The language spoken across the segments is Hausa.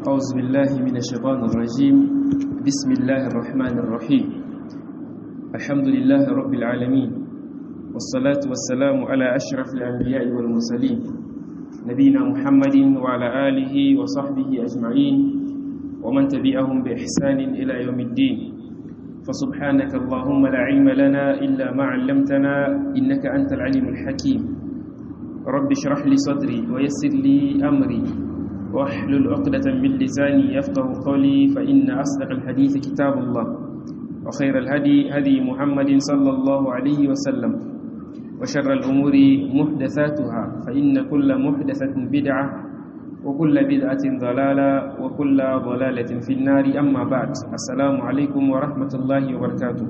أعوذ بالله من الشيطان الرجيم بسم الله الرحمن الرحيم الحمد لله رب العالمين والصلاة والسلام على أشرف الأنبياء والمرسلين نبينا محمد وعلى آله وصحبه أجمعين ومن تبعهم بإحسان إلى يوم الدين فسبحانك اللهم لا علم لنا إلا ما علمتنا إنك أنت العليم الحكيم رب اشرح لي صدري ويسر لي أمري واحلل عقدة من لساني يفقه قولي فإن أصدق الحديث كتاب الله وخير الهدي هدي محمد صلى الله عليه وسلم وشر الأمور محدثاتها فإن كل محدثة بدعة وكل بدعة ضلالة وكل ضلالة في النار أما بعد السلام عليكم ورحمة الله وبركاته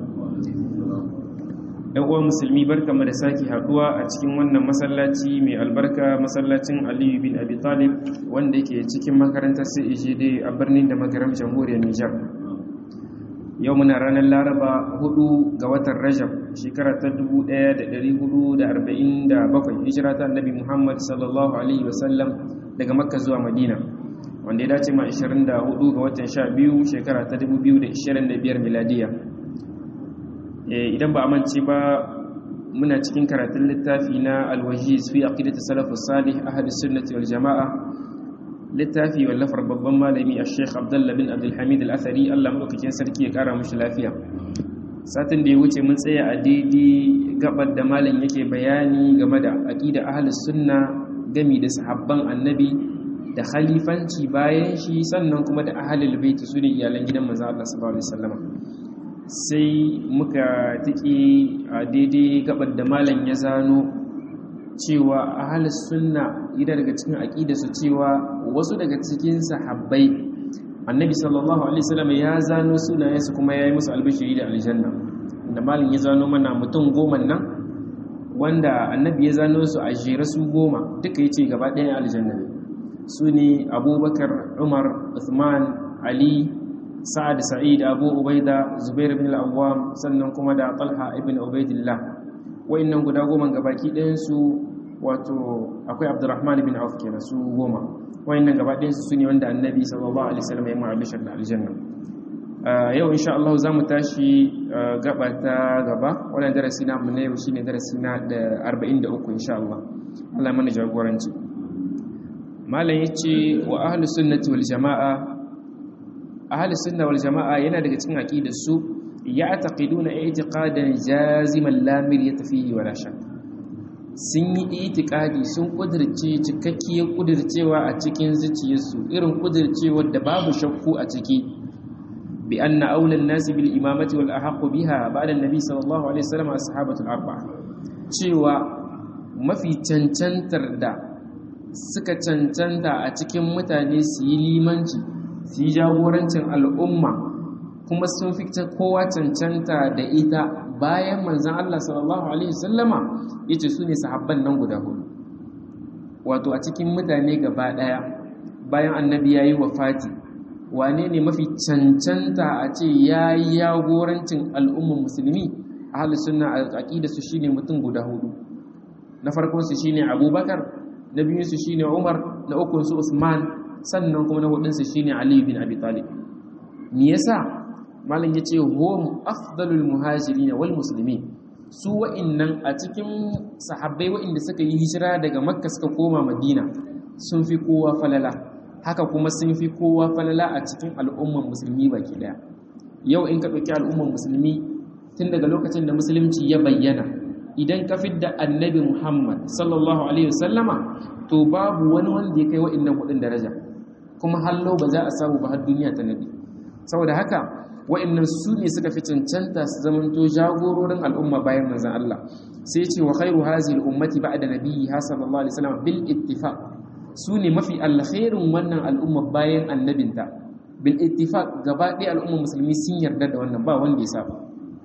‘yan uwa musulmi barka mu da sake haduwa a cikin wannan masallaci mai albarka masallacin aliyu bin abi talib wanda yake cikin makarantar CEJD a birnin da makaram jamhuriyar nijar yau muna ranar laraba 4 ga watan rajab shekara ta 1447 hijira ta annabi muhammad sallallahu alaihi wasallam daga makka zuwa madina wanda ya dace ma 24 ga watan 12 shekara ta 2025 miladiya idan ba a mance ba muna cikin karatun littafi na alwajiz fi aqidati salafus salih ahadus sunnati wal jamaa littafi wallafar babban malami a sheikh abdullah bin abdulhamid al-athari Allah madaukakin sarki ya kara mushi lafiya satin da ya wuce mun tsaya a daidai gabar da malam yake bayani game da aqida ahlus sunna gami da sahabban annabi da khalifanci bayan shi sannan kuma da ahlul bait su ne iyalan gidan manzo Allah sallallahu alaihi wasallam sai muka tiki a daidai gabar da malam ya zano cewa ahlus sunna idan daga cikin aqida su cewa wasu daga cikin sahabbai annabi sallallahu alaihi wasallam ya zano sunayensu kuma yayi musu albishiri da aljanna da malam ya zano mana mutum goma nan wanda annabi ya zano su a jere su goma duka yace gaba ɗaya aljanna ne su ne abubakar umar uthman ali sa'ad sa'id abu ubaida zubair ibn al-awwam sannan kuma da talha ibn ubaidillah wayannan guda goma gabaki ɗayan su wato akwai abdurrahman ibn auf kenan su goma wayannan gaba ɗayan su ne wanda annabi sallallahu alaihi wasallam ya ma'abishar da aljanna yau insha Allah za mu tashi gaba ta gaba wannan darasi na mu ne yau shine darasi na da 43 insha Allah Allah mana jagoranci malam yace wa ahlus sunnati wal jamaa ahlus sunna wal jamaa yana daga cikin aqidar su ya'taqiduna i'tiqadan jaziman la miryata fihi wala shak sun yi itikadi sun kudirce cikakkiyar kudircewa a cikin zuciyarsu irin kudircewar da babu shakku a ciki bi anna aulan nasi bil imamati wal ahqqu biha ba'da annabi sallallahu alaihi wasallam ashabatul arba'a cewa mafi cancantar da suka cancanta a cikin mutane su yi limanci su yi jagorancin al'umma kuma sun fi kowa cancanta da ita bayan manzan Allah sallallahu Alaihi wasallama ya ce su ne sahabban nan guda hudu wato a cikin mutane gaba ɗaya bayan annabi ya yi wafati wane ne mafi cancanta a ce ya yi yagorancin al'umman musulmi a halin suna a aƙida su shine mutum guda hudu na farkonsu shine abubakar na biyunsu shine umar na ukunsu usman sannan kuma na hudunsu shine ali bin abi talib me yasa malam yace hum afdalul muhajirin wal muslimin su wa'innan a cikin sahabbai wa'inda suka yi hijira daga makka suka koma madina sun fi kowa falala haka kuma sun fi kowa falala a cikin al'umman musulmi baki daya yau in ka ɗauki al'umman musulmi tun daga lokacin da musulunci ya bayyana idan ka fidda annabi muhammad sallallahu alaihi wasallama to babu wani wanda ya kai wa'innan hudun daraja kuma hallo ba za a samu ba har duniya ta nabi saboda haka wa'annan su ne suka fi cancanta su zamanto jagororin al'umma bayan manzon Allah sai ce wa khairu hazihi al-ummati ba'da nabiyyi sallallahu alaihi wasallam bil ittifaq su ne mafi alkhairin wannan al'umma bayan annabinta bil ittifaq gaba ɗaya al'umma musulmi sun yarda da wannan ba wanda ya saba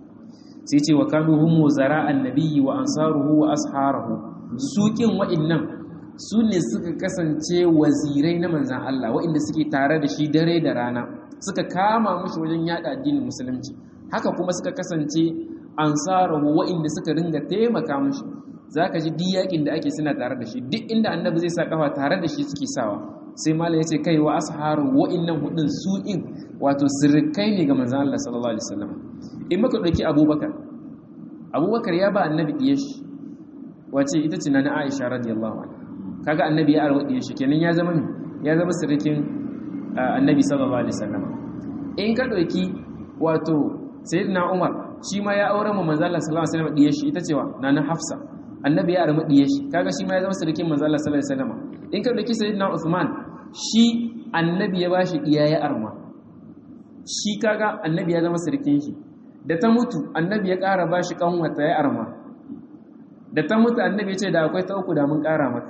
sai ce wa kanu hum wazara annabiyyi wa ansaruhu wa asharuhu su kin wa'annan su ne suka kasance wazirai na manzon Allah wa'inda suke tare da shi dare da rana suka kama mushi wajen yada addinin musulunci haka kuma suka kasance ansarahu wa'inda suka ringa taimaka mushi zaka ji duk yakin da ake suna tare da shi duk inda annabi zai sa kafa tare da shi suke sawa sai malam yace kai wa asharu wa'innan hudun su in wato sirkai ne ga manzon Allah sallallahu alaihi wasallam in muka dauki Abubakar Abubakar ya ba annabi diyar shi wace ita ce na Aisha radiyallahu anha kaga annabi ya arwa diyar shi kenan ya zama ya zama sirkin annabi sallallahu alaihi wasallam in ka dauki wato sayyidina Umar shi ma ya aure mu manzo Allah sallallahu alaihi wasallam diyar shi ita cewa nana Hafsa annabi ya arma diyar shi kaga shi ma ya zama sirkin manzo Allah sallallahu alaihi wasallam in ka dauki sayyidina Uthman shi annabi ya bashi diya ya arma shi kaga annabi ya zama sirkin shi da ta mutu annabi ya ƙara bashi kanwata ya arma da ta mutu annabi ya ce da akwai ta uku da mun ƙara maka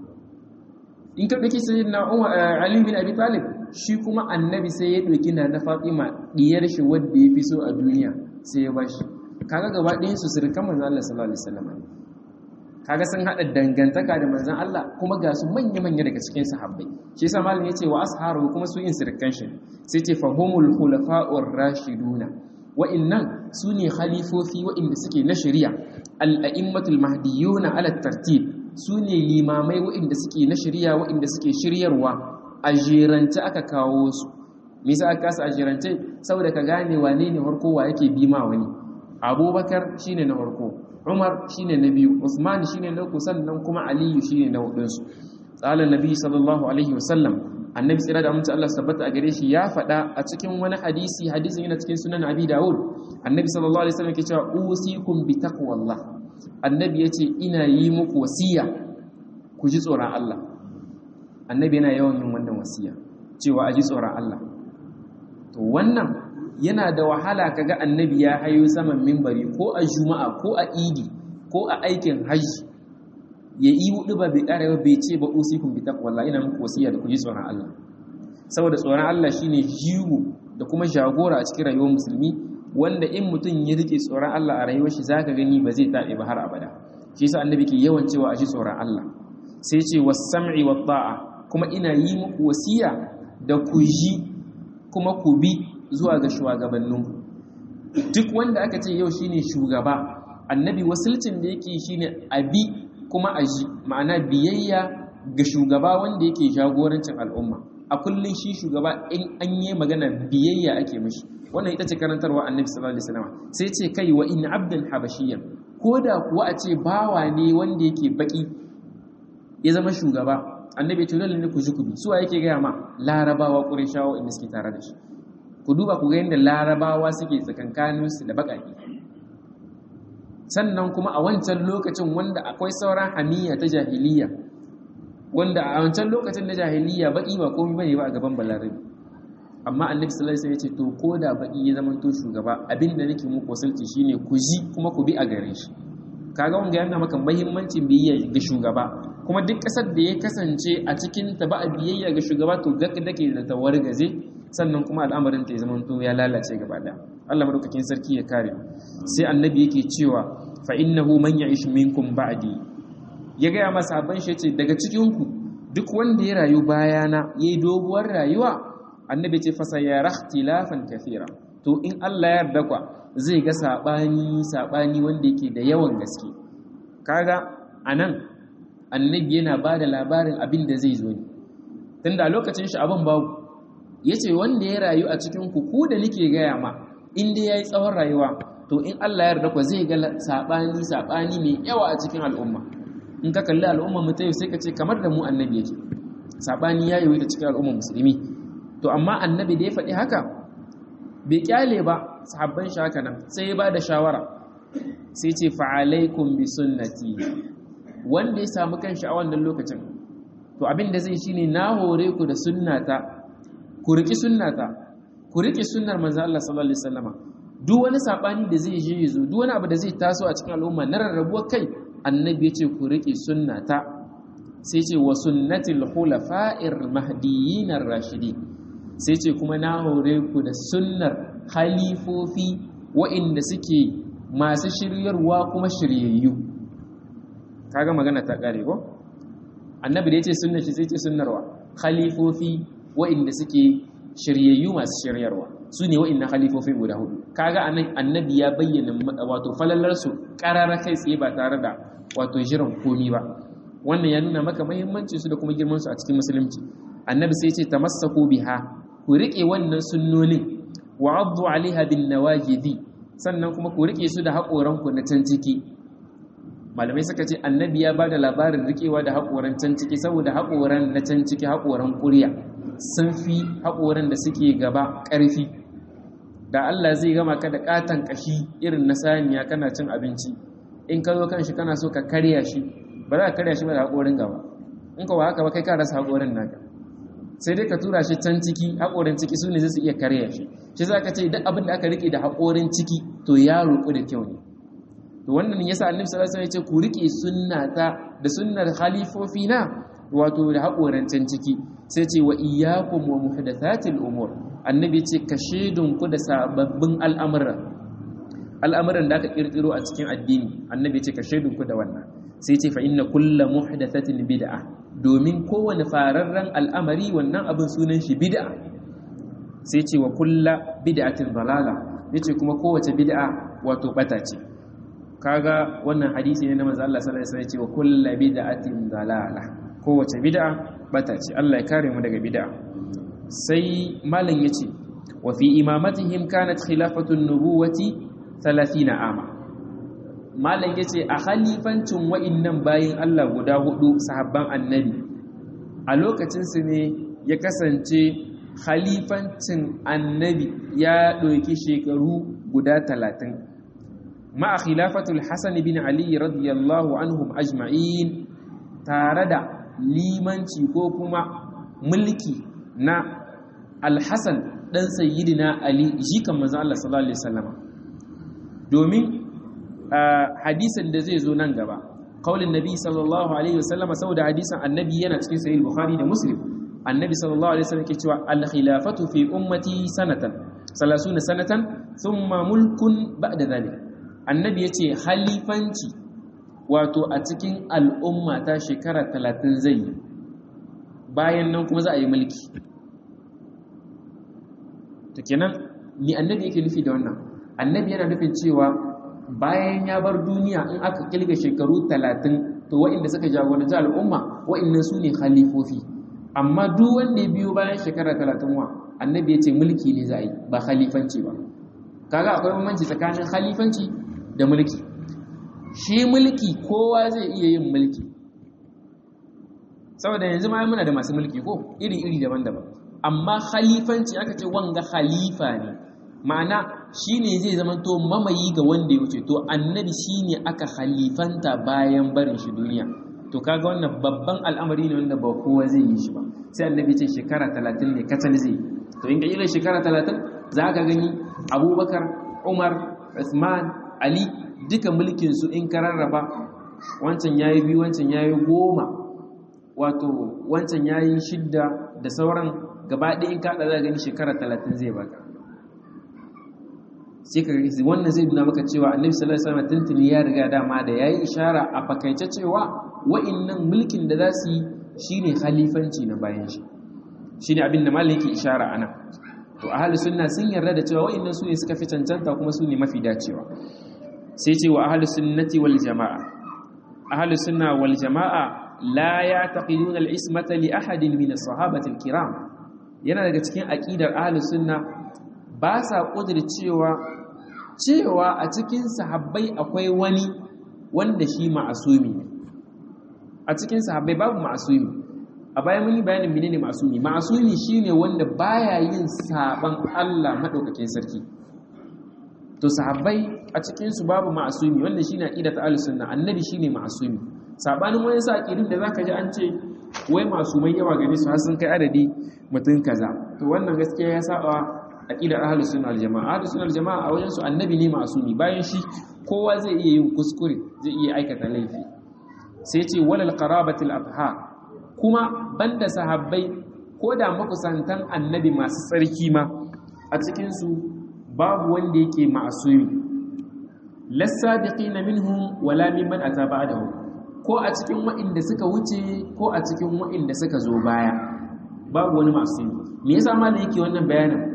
in ka ɗauki sai na Ali bin Abi Talib shi kuma annabi sai ya ɗauki na na Fatima diyar shi wanda ya fi so a duniya sai ya bashi kaga gaba ɗayan su sirkan manzon Allah sallallahu alaihi wasallam kaga sun hada dangantaka da manzon Allah kuma ga su manya manya daga cikin sahabbai shi yasa malam yace wa asharu kuma su yin sirkan shi sai ce fahumul khulafa'ur rashiduna wa'innan su ne khalifofi wa'inda suke na shari'a al-a'immatul mahdiyuna ala tartib su ne limamai waɗanda suke na shirya waɗanda suke shiryarwa a jirance aka kawo su misa aka kasa a jirance saboda ka gane wane ne harko wa yake bi ma wani abubakar shine na harko umar shine na biyu usman shine na uku sannan kuma aliyu shine na hudunsu tsalan nabi sallallahu alaihi wasallam annabi tsira da amince Allah tabbata a gare shi ya faɗa a cikin wani hadisi hadisin yana cikin sunan abi dawud annabi sallallahu alaihi wasallam ke cewa usikum bi taqwallah annabi ya ce ina yi muku wasiya ku ji tsoron Allah annabi yana yawan yin wannan wasiya cewa a ji tsoron Allah to wannan yana da wahala kaga annabi ya hayo saman mimbari ko a juma'a ko a idi ko a aikin hajji ya yi hudu ba bai ƙara ba bai ce ba usikun bi taqwallah ina muku wasiya da ku ji tsoron Allah saboda tsoron Allah shine jigo da kuma jagora a cikin rayuwar musulmi wanda in mutum ya rike tsoron Allah a rayuwar shi zaka gani ba zai taɓe ba har abada shi yasa annabi ke yawan cewa a ji tsoron Allah sai ce was-sam'i wat-ta'a kuma ina yi muku wasiya da ku ji kuma ku bi zuwa ga shugabannin duk wanda aka ce yau shine shugaba annabi wasilcin da yake shine abi kuma a ji ma'ana biyayya ga shugaba wanda yake jagorancin al'umma a kullum shi shugaba in an yi magana biyayya ake mishi wannan ita ce karantarwa annabi sallallahu alaihi wasallam sai ce kai wa in abdan habashiyyan ko da kuwa a ce bawa ne wanda yake baki ya zama shugaba annabi ya ce dole ne ku ji ku bi suwa yake gaya ma larabawa qurayshawa inda suke tare da shi ku duba ku ga yadda larabawa suke tsakankanin su da bakaki sannan kuma a wancan lokacin wanda akwai sauran hamiya ta jahiliya wanda a wancan lokacin na jahiliya baki ba komai bane ba a gaban balarabi amma annabi sallallahu alaihi wasallam ya ce to ko da baki ya zama to shugaba abinda nake muku wasulci shine ku ji kuma ku bi a gare shi kaga wanga yana maka muhimmancin biyayya ga shugaba kuma duk kasar da ya kasance a cikin ta ba a biyayya ga shugaba to ga dake da tawargaze sannan kuma al'amarin ta ya zama to ya lalace gaba daya Allah madaukakin sarki ya kare sai annabi yake cewa fa innahu man ya'ish minkum ba'di ya ga masa ban shi ce daga cikin ku duk wanda ya rayu bayana yayi doguwar rayuwa annabi ce fasa ya rahtilafan kathira to in Allah ya yarda kwa zai ga sabani sabani wanda yake da yawan gaske kaga anan annabi yana bada labarin abin da zai zo ne tunda a lokacin shi abin babu yace wanda ya rayu a cikin ku ku da nake gaya ma in dai yayi tsawon rayuwa to in Allah ya yarda kwa zai ga sabani sabani mai yawa a cikin al'umma in ka kalli al'umma mu ta yau sai ka ce kamar da mu annabi yake sabani ya yi ta cikin al'umma musulmi to amma annabi da ya faɗi haka bai kyale ba sahabban shi haka nan sai ya ba da shawara sai ce fa'alaikum bi sunnati wanda ya samu kanshi a wannan lokacin to abin da zai shine na hore ku da sunnata ku riki sunnata ku riki sunnar manzo Allah sallallahu alaihi wasallama duk wani sabani da zai je yazo duk wani abu da zai taso a cikin al'umma na rarrabuwar kai annabi ya ce ku riki sunnata sai ce wa sunnatil khulafa'ir mahdiyyin ar-rashidin sai ce kuma na hore ku da sunnar halifofi wa'inda suke masu shiryarwa kuma shiryayyu kaga magana ta kare ko annabi da yace sunnar shi sai ce sunnarwa khalifofi wa'inda suke shiryayyu masu shiryarwa su ne wa'annan halifofin guda hudu kaga anan annabi ya bayyana wato falalar su karara kai tsaye ba tare da wato jiran komi ba wannan ya nuna maka muhimmancin su da kuma girman su a cikin musulunci annabi sai ya ce tamassaku biha ku rike wannan sunnonin wa addu alaiha bin nawajidi sannan kuma ku rike su da haƙoran ku na can ciki malamai suka ce annabi ya bada labarin rikewa da haƙoran can ciki saboda haƙoran na can ciki haƙoran ƙurya sun fi haƙoran da suke gaba ƙarfi da Allah zai gama ka da ƙaton ƙashi irin na saniya kana cin abinci in ka zo kan shi kana so ka karya shi ba za ka karya shi ba da haƙorin gaba in ka ba haka ba kai ka rasa haƙorin naka sai dai ka tura shi can ciki haƙorin ciki su ne zai su iya karya shi shi za ka ce duk abin da aka rike da haƙorin ciki to ya roƙu da kyau ne to wannan yasa annabi sallallahu alaihi wasallam ya ce ku rike sunnata da sunnar khalifofi na wato da haƙoran can ciki sai ce wa iyyakum wa muhdathatil umur annabi ce ka shedun ku da sababbin al'amuran al'amuran da aka kirkiro a cikin addini annabi ce ka shedun ku da wannan sai ce fa inna kullu muhdathatin bid'a domin kowane fararren al'amari wannan abin sunan shi bid'a sai ce wa kullu bid'atin dalala yace kuma kowace bid'a wato bata ce kaga wannan hadisi ne na manzo Allah sallallahu alaihi wasallam ya ce wa kullu bid'atin dalala kowace bid'a bata ce Allah ya kare mu daga bid'a sai malam yace wa fi imamatihim kanat khilafatu nubuwati 30 ama malam yace a khalifancin wa'innan bayin Allah guda hudu sahabban annabi a lokacin su ne ya kasance khalifancin annabi ya ɗauki shekaru guda talatin ma'a khilafatul hasan bin ali radiyallahu anhum ajma'in tare da limanci ko kuma mulki na alhassan ɗan sayyidina ali jikan manzon Allah sallallahu alaihi wasallam domin hadisin da zai zo nan gaba qaulin nabi sallallahu alaihi wasallam saboda hadisin annabi yana cikin sahih bukhari da muslim annabi sallallahu alaihi wasallam ke cewa al khilafatu fi ummati sanatan 30 sanatan thumma mulkun ba'da dhalik annabi yace halifanci wato a cikin al'umma ta shekara 30 zai yi bayan nan kuma za a yi mulki to kenan ni annabi yake nufi da wannan annabi yana nufin cewa bayan ya bar duniya in aka kilga shekaru 30 to wa'inda suka jagoranci al'umma wa'innan su ne khalifofi amma duk wanda ya biyo bayan shekara 30 wa annabi ya ce mulki ne za a yi ba khalifanci ba kaga akwai bambanci tsakanin khalifanci da mulki shi mulki kowa zai iya yin mulki saboda yanzu ma muna da masu mulki ko iri-iri daban-daban amma khalifanci aka ce wanga khalifa ne ma'ana shine zai zamanto mamayi ga wanda ya wuce to annabi shine aka khalifanta bayan barin shi duniya to kaga wannan babban al'amari ne wanda ba kowa zai yi shi ba sai annabi ce shekara 30 ne kacal zai to in ka yi shekara 30 za ka gani abubakar umar usman ali duka mulkin su in ka rarraba wancan yayi biyu wancan yayi goma wato wancan yayi shidda da sauran gaba ɗaya in kaɗa za gani shekara talatin zai baka sai ka gani wannan zai nuna maka cewa annabi sallallahu alaihi wasallam tuntuni ya riga dama da yayi ishara a fakaice cewa wa'innan mulkin da za su yi shine khalifanci na bayan shi shine abin da malai yake ishara ana to ahli sunna sun yarda da cewa wa'innan su ne suka fi cancanta kuma su ne mafi dacewa sai ce wa ahli sunnati wal jamaa ahli sunna wal jamaa la ya'taqiduna al-ismata li ahadin min as-sahabati al-kiram yana daga cikin aqidar ahlus sunna ba sa cewa cewa a cikin sahabbai akwai wani wanda shi ma'asumi ne a cikin sahabbai babu ma'asumi a bayan mun yi bayanin menene ma'asumi ma'asumi shine wanda baya yin saban Allah madaukakin sarki to sahabbai a cikin su babu ma'asumi wanda shine aqidat ahlus sunna annabi shine ma'asumi sabanin wani sa aqidin da zaka ji an ce wai masu mai yawa gare su har sun kai adadi mutum kaza to wannan gaskiya ya saba aqidar ahlus sunna wal jamaa ahlus sunna wal jamaa a wajen su annabi ne masumi bayan shi kowa zai iya yin kuskure zai iya aikata laifi sai ce walal qarabatil adha kuma banda sahabbai ko da makusantan annabi masu tsarki ma a cikin su babu wanda yake ma'asumi lasabiqina minhum wala mimman ata ba'dahu ko a cikin wa'inda suka wuce ko a cikin wa'inda suka zo baya babu wani masu me yasa malam yake wannan bayanin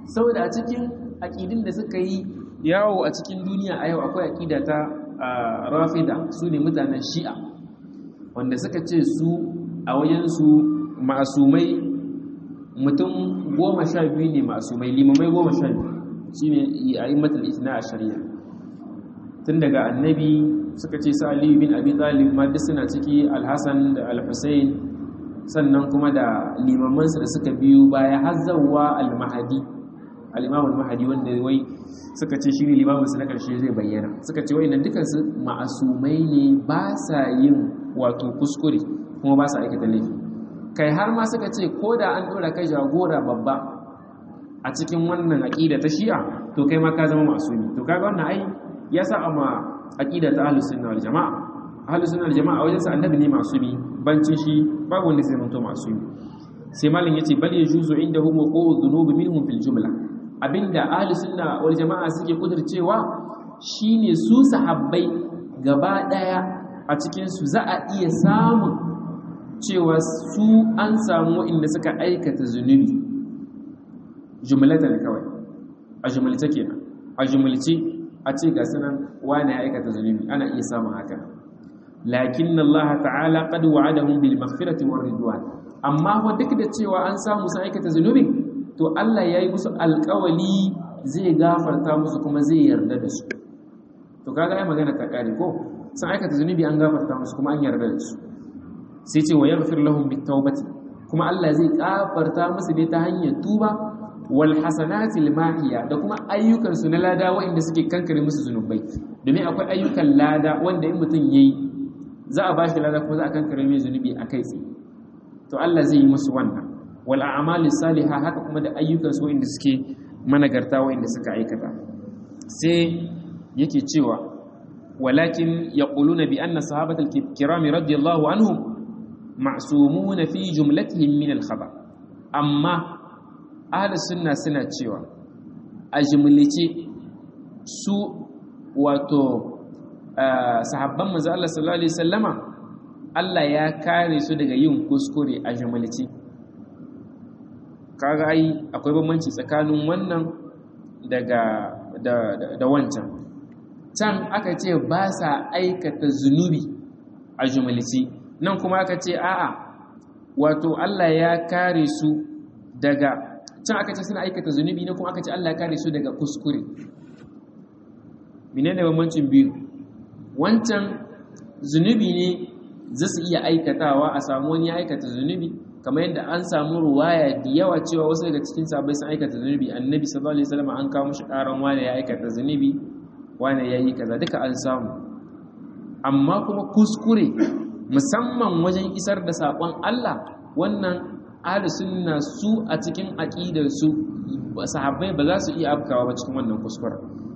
saboda a cikin aƙidin da suka yi yawo a cikin duniya a yau akwai aƙida ta rafida su ne mutanen shi'a wanda suka ce su a wajensu masumai mutum goma sha biyu ne masumai limamai goma sha biyu shi ne a yi matal itina a shari'a tun daga annabi suka ce sa aliyu bin abi talib ma duk suna ciki alhassan da alhussein sannan kuma da limamansu da suka biyu baya hazzawa almahadi al-imam al-mahdi wanda wai suka ce shi ne limamin su na karshe zai bayyana suka ce wayannan dukan su ma'asumai ne ba sa yin wato kuskure kuma ba sa aikata laifi kai har ma suka ce ko da an dora kai jagora babba a cikin wannan aqida ta shi'a to kai ma ka zama masumi to kaga wannan ai ya sa amma aqida ta ahlus sunna wal jamaa ahlus sunna wal jamaa wajen sa annabi ne masumi bancin shi babu wanda zai zanto masumi sai malin yace bal yajuzu indahum wuqu'u dhunubi minhum fil jumla abinda ahli sunna wal jama'a suke kudircewa shine su sahabbai gaba daya a cikin su za a iya samun cewa su an samu inda suka aikata zunubi jumlatan kawai a jumlace kenan a jumlace a ce ga sanan wani ya aikata zunubi ana iya samun haka lakin Allah ta'ala qad wa'adahum bil maghfirati war ridwan amma wa duk da cewa an samu sun aikata zunubin to Allah ya yi musu alkawali zai gafarta musu kuma zai yarda da su to kaga ai magana ta kare ko sun aikata zunubi an gafarta musu kuma an yarda da su sai ce wa yaghfir lahum bitawbati kuma Allah zai gafarta musu dai ta hanyar tuba wal hasanati mahiya da kuma ayyukan su na lada waɗanda suke kankare musu zunubai domin akwai ayyukan lada wanda in mutum yayi za a bashi lada kuma za a kankare mai zunubi a kai tsaye to Allah zai yi musu wannan wal a'mali salihah haka kuma da ayyukan su wanda suke managarta wanda suka aikata sai yake cewa walakin yaquluna bi anna sahabatal kirami radiyallahu anhum ma'sumun fi jumlatihim min al-khata amma ahli sunna suna cewa a jumlace su wato sahabban manzo Allah sallallahu alaihi wasallama Allah ya kare su daga yin kuskure a jumlace kaga ai akwai bambanci tsakanin wannan daga da, da, da wancan can aka ce ba sa aikata zunubi a jumalici nan kuma aka ce a'a wato Allah ya kare su daga can aka ce suna aikata zunubi na kuma aka ce Allah ya kare su daga kuskure menene bambancin biyu wancan zunubi ne za su iya aikatawa a samu wani ya aikata zunubi kamar yadda an samu ruwaya da yawa cewa wasu daga cikin sabai sun aikata zunubi annabi sallallahu alaihi wasallam an kawo mishi karan wani ya aikata zunubi wani yayi kaza duka an samu amma kuma kuskure musamman wajen isar da sakon Allah wannan ahli sunna su a cikin aqidar su sahabbai ba za su iya afkawa ba cikin wannan kuskure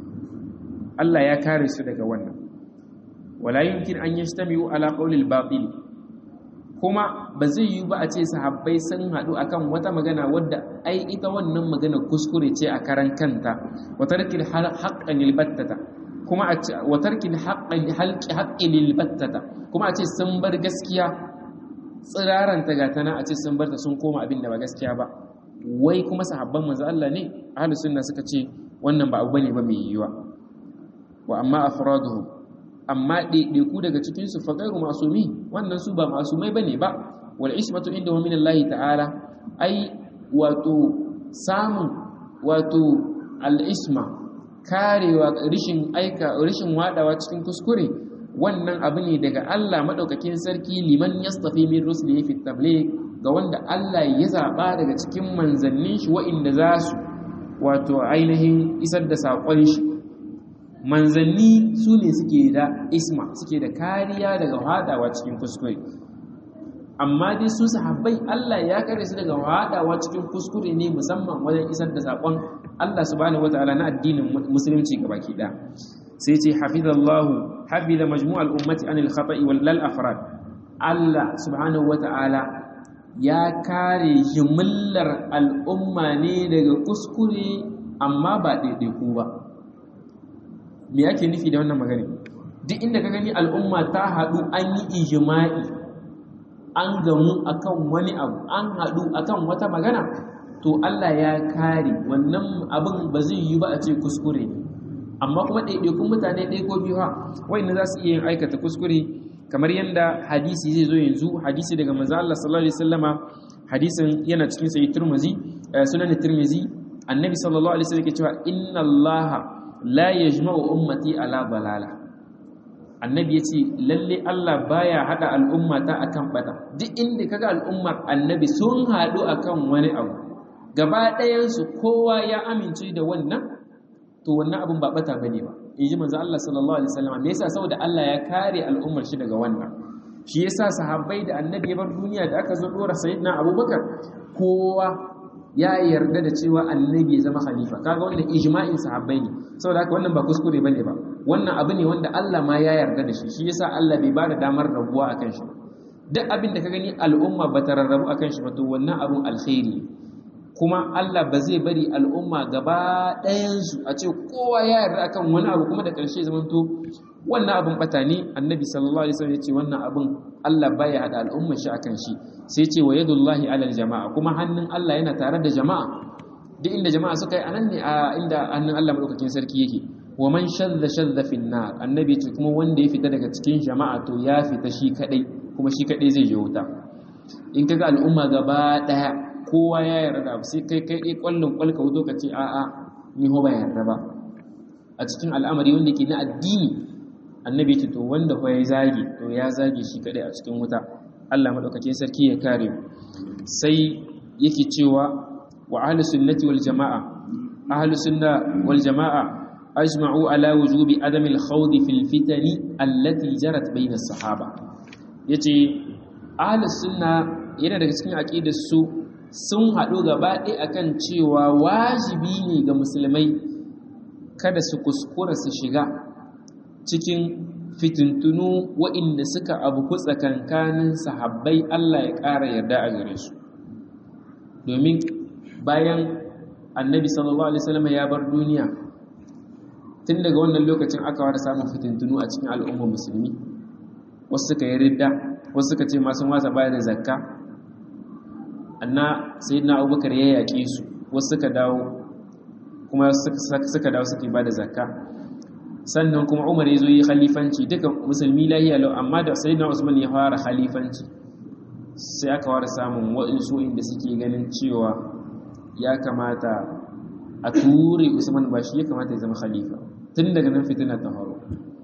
Allah ya kare su daga wannan wala yumkin an yajtami'u ala qawli al-batil kuma ba zai yi ba a ce sahabbai sun haɗu akan wata magana wadda ai ita wannan magana kuskure ce a karan kanta watarkil haqqan battata kuma a ce watarkil haqqan halqi haqqin battata kuma a ce sun bar gaskiya tsiraran ta gata na a ce sun bar ta sun koma abin da ba gaskiya ba wai kuma sahabban manzo Allah ne ahlus sunna suka ce wannan ba abu bane ba mai yiwa wa amma afraduhum amma ɗaiɗaiku daga cikinsu fa gairu masumi wannan su ba masumai bane ba wal ismatu inda min Allah ta'ala ai wato samun wato al isma karewa rishin aika rishin wadawa cikin kuskure wannan abu ne daga Allah madaukakin sarki liman yastafi min rusuli fi tabligh ga wanda Allah ya zaba daga cikin manzannin shi wa'inda za su wato ainihin isar da saƙon shi manzanni su ne suke da isma suke da kariya daga hadawa cikin kuskure amma dai su sahabbai Allah ya kare su daga hadawa cikin kuskure ne musamman wajen isar da sakon Allah subhanahu wataala na addinin musulunci gabaki da sai ce hafizallahu hafiza majmu'al ummati anil khata'i wal lal afrad Allah subhanahu wataala ya kare jimillar al'umma ne daga kuskure amma ba ɗaiɗaiku ba me ake nufi da wannan magana duk inda ka gani al'umma ta haɗu an yi ijima'i an gamu akan wani abu an haɗu akan wata magana to Allah ya kare wannan abin ba zai yi ba a ce kuskure ne amma kuma ɗaiɗaikun mutane ɗaya ko biyu ha wa'inda za su iya yin aikata kuskure kamar yadda hadisi zai zo yanzu hadisi daga manzo Allah sallallahu alaihi wasallama hadisin yana cikin sahih Tirmidhi sunan Tirmidhi annabi sallallahu alaihi wasallam yake cewa inna Allah la yajma'u ummati ala balala annabi yace lalle Allah baya hada al'ummata akan bata duk inda kaga al'ummar annabi sun hadu akan wani abu gaba ɗayan su kowa ya amince da wannan to wannan abin ba bata bane ba in ji manzo Allah sallallahu alaihi wasallam me yasa saboda Allah ya kare al'ummar shi daga wannan shi yasa sahabbai da annabi ya bar duniya da aka zo dora sayyidina Abubakar kowa ya yarda da cewa annabi ya zama khalifa kaga wannan ijma'in sahabbai ne saboda haka wannan ba kuskure bane ba wannan abu ne wanda Allah ma ya yarda da shi shi yasa Allah bai bada damar rabuwa akan shi duk abin da ka gani al'umma ba ta rarrabu akan shi ba to wannan abun alkhairi kuma Allah ba zai bari al'umma gaba ɗayansu a ce kowa ya yarda akan wani abu kuma da ƙarshe zamanto wannan abin bata ne annabi sallallahu alaihi wasallam ya ce wannan abin Allah baya hada al'ummar shi akan shi sai ce wa yadullahi alal jama'a kuma hannun Allah yana tare da jama'a duk inda jama'a suka yi anan ne a inda hannun Allah madaukakin sarki yake wa man shadda shadda fi nar annabi ce kuma wanda ya fita daga cikin jama'a to ya fita shi kadai kuma shi kadai zai je wuta in kaga al'umma gaba daya kowa ya yarda sai kai kai dai kwallon kwalka wuto ka ce a'a ni ho ba yarda ba a cikin al'amari wanda ke na addini annabi ce to wanda fa ya zage to ya zage shi kadai a cikin wuta Allah madaukakin sarki ya kare mu sai yake cewa wa ahlus sunnati wal jamaa ahlus sunna wal jamaa ajma'u ala wujubi adam al khawd fil fitani allati jarat bayna as-sahaba yace ahlus sunna yana daga cikin aqidar su sun haɗu gaba ɗaya akan cewa wajibi ne ga musulmai kada su kuskura su shiga cikin fitintunu waɗanda suka abu tsakankanin sahabbai Allah ya ƙara yarda a gare su domin bayan annabi sallallahu alaihi wasallam ya bar duniya tun daga wannan lokacin aka wada samun fitintunu a cikin al'ummar musulmi wasu suka yi ridda wasu suka ce masu wasa bayar da zakka anna sayyidina abubakar ya yaƙe su wasu suka dawo kuma suka dawo suka ba da zakka sannan kuma umar ya zo yi khalifanci duka musulmi lahiya lau amma da sayyidina usman ya fara khalifanci sai aka fara samun waɗansu inda suke ganin cewa ya kamata a ture usman ba shi ya kamata ya zama khalifa tun daga nan fitina ta faru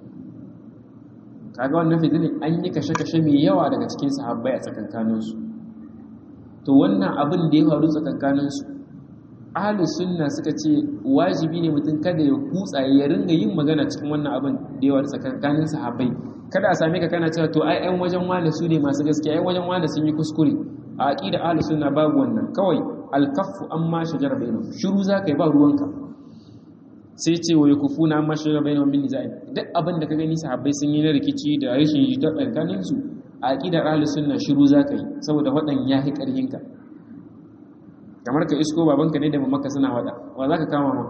kaga wannan fitina an yi kashe-kashe mai yawa daga cikin sahabbai a tsakankaninsu to wannan abin da ya faru tsakankaninsu ahlus sunna suka ce wajibi ne mutum kada ya kutsa ya ringa yin magana cikin wannan abin da ya faru tsakankanin sahabbai kada a same ka kana cewa to ai ƴan wajen wani su ne masu gaskiya ƴan wajen wani sun yi kuskure a aqida ahlus sunna babu wannan kawai alkaffu amma shajara bainahum shiru zaka yi ba ruwanka sai ce wa yakufuna amma shajara bainahum min nizai duk abin da ka gani sahabbai sun yi na rikici da rashin jita tsakanin su a aqidar ahlus sunna shiru zaka yi saboda wadan yahi karhin ka kamar ka isko babanka ne da mamaka suna wada wa zaka kama ma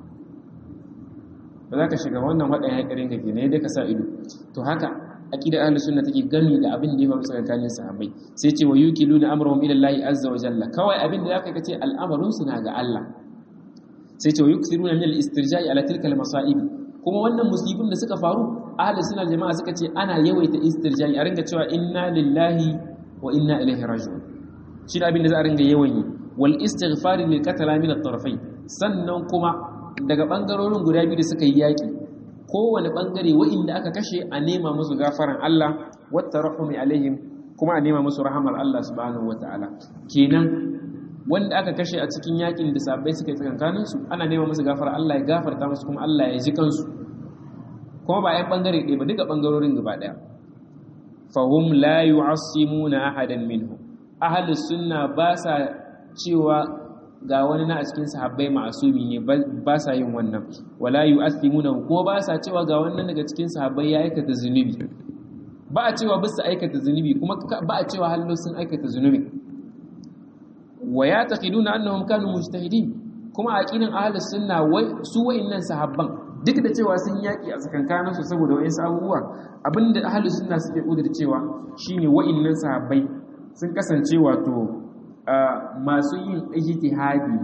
ba za ka shiga wannan wadan yahi karhin ka kenan yadda ka sa ido to haka aqidar ahlus sunna take gami da abin da ya faru tsakanin sahabbai sai ce wa yukiluna amrahum ila Allah azza wa jalla kawai abin da zaka kace al'amarin su na ga Allah sai ce wa yukthiruna min al-istirja'i ala tilka al-masa'ib kuma wannan musibin da suka faru ahlus sunna jama'a suka ce ana yawaita istirja'i a ringa cewa inna lillahi wa inna ilaihi raji'un shi da abin da za a ringa yawan yi wal istighfar lil qatala min at-tarafayn sannan kuma daga bangarorin guda biyu da suka yi yaki kowane bangare wa'inda aka kashe a nema musu gafaran Allah wata rahumi alaihim kuma a nema musu rahamar Allah subhanahu wata'ala kenan wanda aka kashe a cikin yakin da sabbai suka yi tsakankanin su ana nema musu gafara Allah ya gafarta musu kuma Allah ya ji kansu kuma ba yan bangare ɗaya ba duka bangarorin gaba ɗaya fahum la yu'assimuna ahadan minhum ahlus sunna ba sa cewa ga wani na a cikin sahabbai ma'asumi ne ba sa yin wannan wala yu'athimuna ko ba sa cewa ga wannan daga cikin sahabbai ya aikata zunubi ba a cewa bisa aikata zunubi kuma ba a cewa hallo sun aikata zunubi wa ya taqiduna annahum kanu mujtahidin kuma aqidan ahlus sunna wai su wa'annan sahabban duk da cewa sun yaki a tsakankanin su saboda wayansu abubuwa abinda ahlus sunna suke kudur cewa shine wa'annan sahabbai sun kasance wato masu yin ijtihadi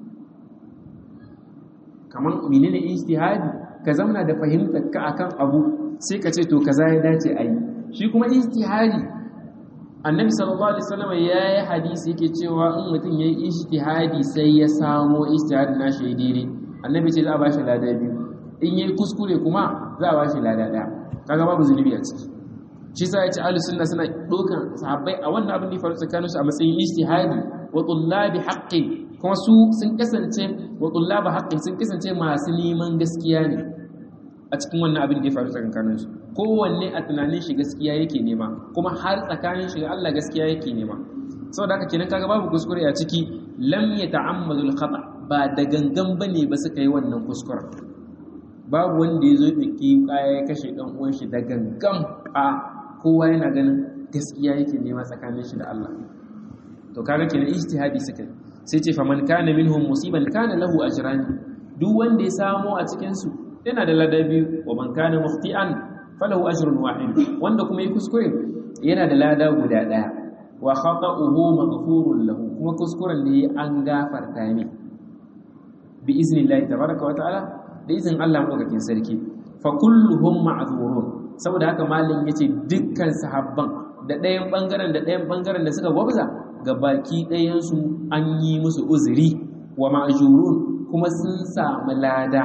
kamar menene ijtihadi ka zauna da fahimtar ka akan abu sai ka ce to kaza ya dace a yi shi kuma ijtihadi annabi sallallahu alaihi wasallam ya yi hadisi yake cewa in mutum ya yi ijtihadi sai ya samo ijtihadi na shi daidai annabi ce za a ba shi lada biyu in yi kuskure kuma za a ba shi lada ɗaya kaga babu zunubi a ciki shi sa ya ce ahlus sunna suna dokan sahabbai a wannan abin da ya faru tsakaninsu a matsayin ijtihadi wa tullabi haqqi kuma su sun kasance wa tullabi haqqi sun kasance masu neman gaskiya ne a cikin wannan abin da ya faru tsakaninsu kowanne a tunanin shi gaskiya yake nema kuma har tsakanin shi Allah gaskiya yake nema saboda haka kenan kaga babu kuskure a ciki lam yata'ammadu al-khata ba da gangan bane ba suka yi wannan kuskuren babu wanda ya zo ɗauki kaya ya kashe ɗan uwan shi da gangan a kowa yana ganin gaskiya yake nema tsakanin shi da Allah to kaga kenan ijtihadi suka yi sai ce faman kana minhum musiban kana lahu ajran duk wanda ya samo a cikin su yana da ladabi wa man kana mukhti'an falahu ajrun wahid wanda kuma yi kuskure yana da lada guda daya wa khata'uhu maghfurun lahu kuma kuskuren da an gafarta ne bi iznillahi tabaraka wa ta'ala da izin Allah madaukakin sarki fa kulluhum ma'zurun saboda haka malin yace dukkan sahabban da ɗayan bangaren da ɗayan bangaren da suka gwabza ga baki ɗayan su an yi musu uzuri wa ma'jurun kuma sun samu lada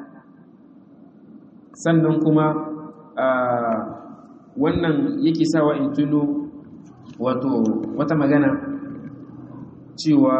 sannan kuma wannan yake sawa in tuno wato wata magana cewa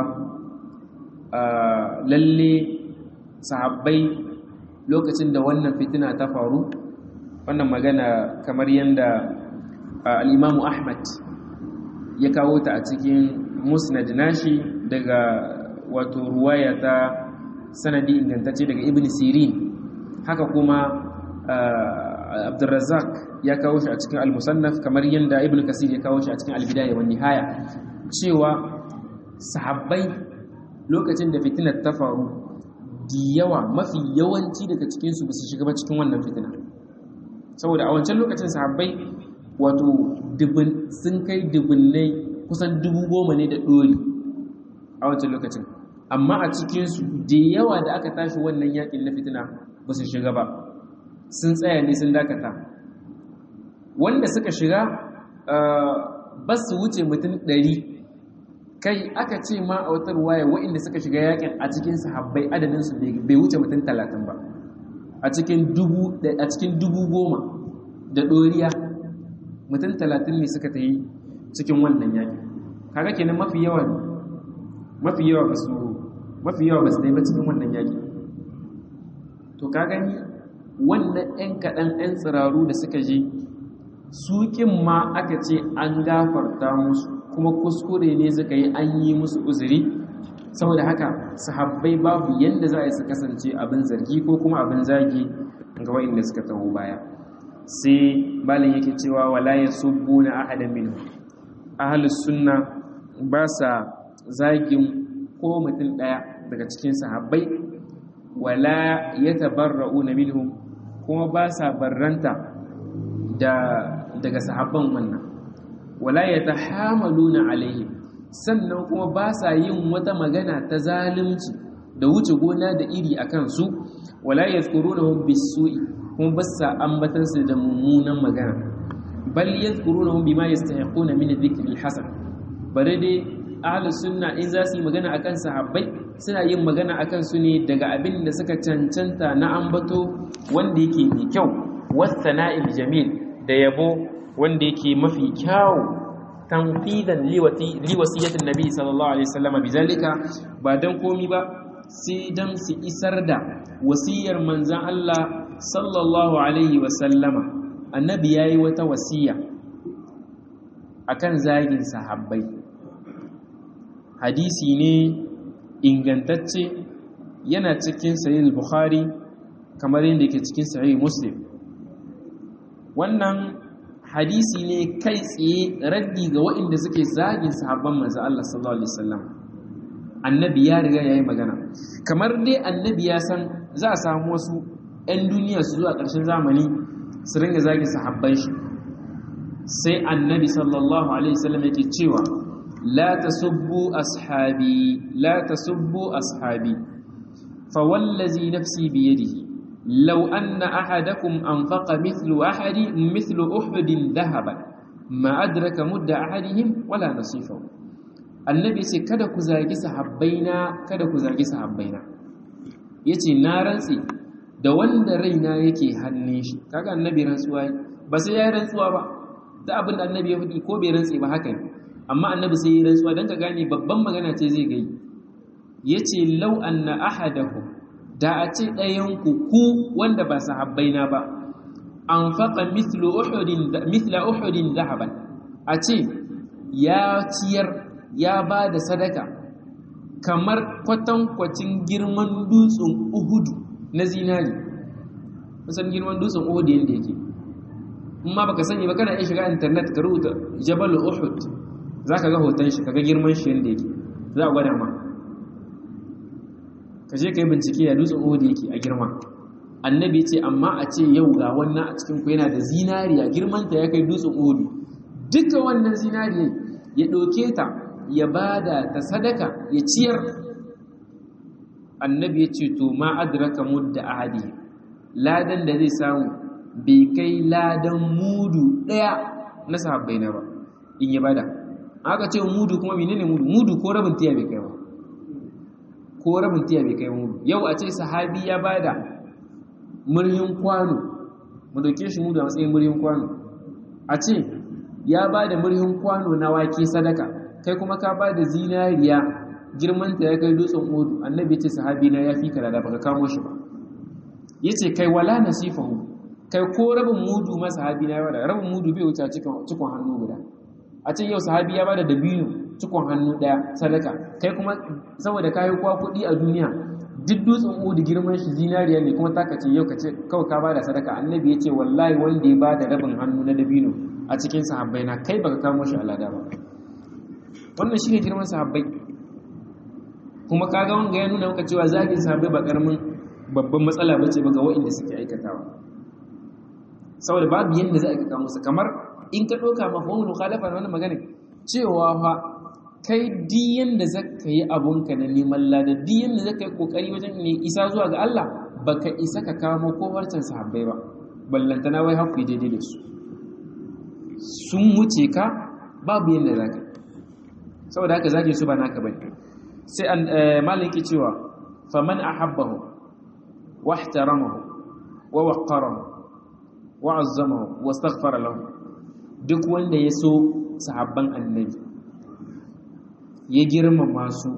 lalle sahabbai lokacin da wannan fitina ta faru wannan magana kamar yadda al'imamu ahmad ya kawo ta a cikin musnad nashi daga wato ruwaya ta sanadi ingantacce daga ibn sirin haka kuma abdurrazak ya kawo shi a cikin al-musannaf kamar yadda ibn kasir ya kawo shi a cikin al-bidaya wa nihaya cewa sahabbai lokacin da fitinar ta faru da yawa mafi yawanci daga cikinsu ba su shiga ba cikin wannan fitina saboda a wancan lokacin sahabbai wato sun kai dubunnai kusan dubu goma ne da ɗori a wancan lokacin amma a cikinsu da yawa da aka tashi wannan yakin na fitina ba su shiga ba sun tsaya ne sun dakata wanda suka shiga ba su wuce mutum ɗari kai aka ce ma a wata ruwaya waɗanda suka shiga yakin a cikin sahabbai adadinsu bai wuce mutum talatin ba a cikin dubu goma da ɗoriya mutum talatin ne suka ta yi cikin wannan yakin kaga kenan mafi yawa mafi yawa ba su mafi yawa ba su dai ba cikin wannan yakin to ka gani wannan 'yan kaɗan 'yan tsiraru da suka je sukin ma aka ce an gafarta musu kuma kuskure ne suka yi an yi musu uzuri saboda haka sahabbai babu yadda za a yi su kasance abin zargi ko kuma abin zagi ga wa'inda suka taho baya sai balin yake cewa wala ya subbu na ahadan min ahalus sunna ba sa zagin ko mutum ɗaya daga cikin sahabbai wala ya tabarra'u na minhum kuma ba sa barranta daga sahabban wannan wala ya tahamaluna alaihi sannan kuma ba sa yin wata magana ta zalunci da wuce gona da iri a kansu wala yadhkurunahum bisu'i kuma ba sa ambatan su da mummunan magana bal yadhkurunahum bima yastahiquna min dhikri alhasan bare dai ahlus sunna in za su yi magana akan sahabbai suna yin magana akan su ne daga abin da suka cancanta na ambato wanda yake mai kyau wasana'il jamil da yabo wanda yake mafi kyawu tanfidan liwasiyatin nabi sallallahu alaihi wasallam bizalika ba dan komi ba sai dan su isar da wasiyar manzon Allah sallallahu alaihi wasallama annabi yayi wata wasiya akan zagin sahabbai hadisi ne ingantacce yana cikin sahih bukhari kamar yadda yake cikin sahih muslim wannan hadisi ne kai tsaye raddi ga waɗanda suke zagin sahabban manzo Allah sallallahu alaihi wasallam annabi ya riga yayi magana kamar dai annabi ya san za a samu wasu 'yan duniya su zuwa ƙarshen zamani su ringa zagin sahabban shi sai annabi sallallahu alaihi wasallam yake cewa la tasubbu ashabi la tasubbu ashabi fa wallazi nafsi bi yadihi law anna ahadakum anfaqa mithlu ahadi mithlu uhudin dhahaban ma adraka mudda ahadihim wala nasifahu annabi ce kada ku zagi sahabbaina kada ku zagi sahabbaina yace na rantsi da wanda raina yake hannun shi kaga annabi rantsuwa ba sai ya rantsuwa ba da abin da annabi ya faɗi ko bai rantsi ba haka ne amma annabi sai ya rantsuwa dan ka gane babban magana ce zai gai yace law anna ahadahu da a ce ɗayan ku ku wanda ba sahabbaina ba anfaqa mithlu uhudin mithla uhudin dhahaban a ce ya ciyar ya ba da sadaka kamar kwatankwacin girman dutsen uhudu na zinari kusan girman dutsen uhudu yadda yake in ma baka sani ba kana iya shiga internet ka rubuta jabal uhud za ka ga hoton shi kaga girman shi yadda yake za a gwada ma ka je ka yi bincike ya dutsen uhudu yake a girma annabi ce amma a ce yau ga wannan a cikin ku yana da zinariya girmanta ya kai dutsen uhudu duka wannan zinariya ya ɗauke ta ya ba da ta sadaka ya ciyar annabi ya ce to ma adraka mudda ahadi ladan da zai samu bai kai ladan mudu ɗaya na sahabbai na ba in ya bada aka ce mudu kuma menene mudu mudu ko rabin tiya bai kai ba ko rabin tiya bai kai mudu yau a ce sahabi ya bada muryin kwano mu dauke shi mudu a matsayin muryin kwano a ce ya bada muryin kwano na wake sadaka kai kuma ka ba da zinariya girmanta ya kai dutsen odu annabi ce sahabi na ya fi ka da baka kamo shi ba ya ce kai wala nasifahu kai ko rabin mudu ma sahabi na yawa da rabin mudu bai wuce cikon hannu guda a ce yau sahabi ya ba da dabino cikon hannu daya sadaka kai kuma saboda kayi kwa kuɗi a duniya duk dutsen odu girman shi zinariya ne kuma taka ce yau ka ce kawai ka ba da sadaka annabi ya ce wallahi wanda ya ba da rabin hannu na dabino a cikin sahabbai na kai baka kamo shi alada ba wannan shi ne girman sahabbai kuma kaga wanga ya nuna maka cewa zagin sahabbai ba karamin babban matsala ba ce ba ga wa'inda suke aikatawa saboda babu yadda za a aikata musu kamar in ka ɗauka mafahimul mukhalafa wannan magana cewa fa kai di yanda zaka yi abunka na neman lada di yanda zaka yi kokari wajen ne isa zuwa ga Allah baka isa ka kamo ko harcen sahabbai ba ballantana wai haku daidai da su sun wuce ka babu yanda zaka yi saboda haka zage su ba naka bane sai an maliki cewa faman ahabbahu wa ihtaramahu wa waqqarahu wa azzamahu wa astaghfara lahu duk wanda ya so sahabban annabi ya girmama su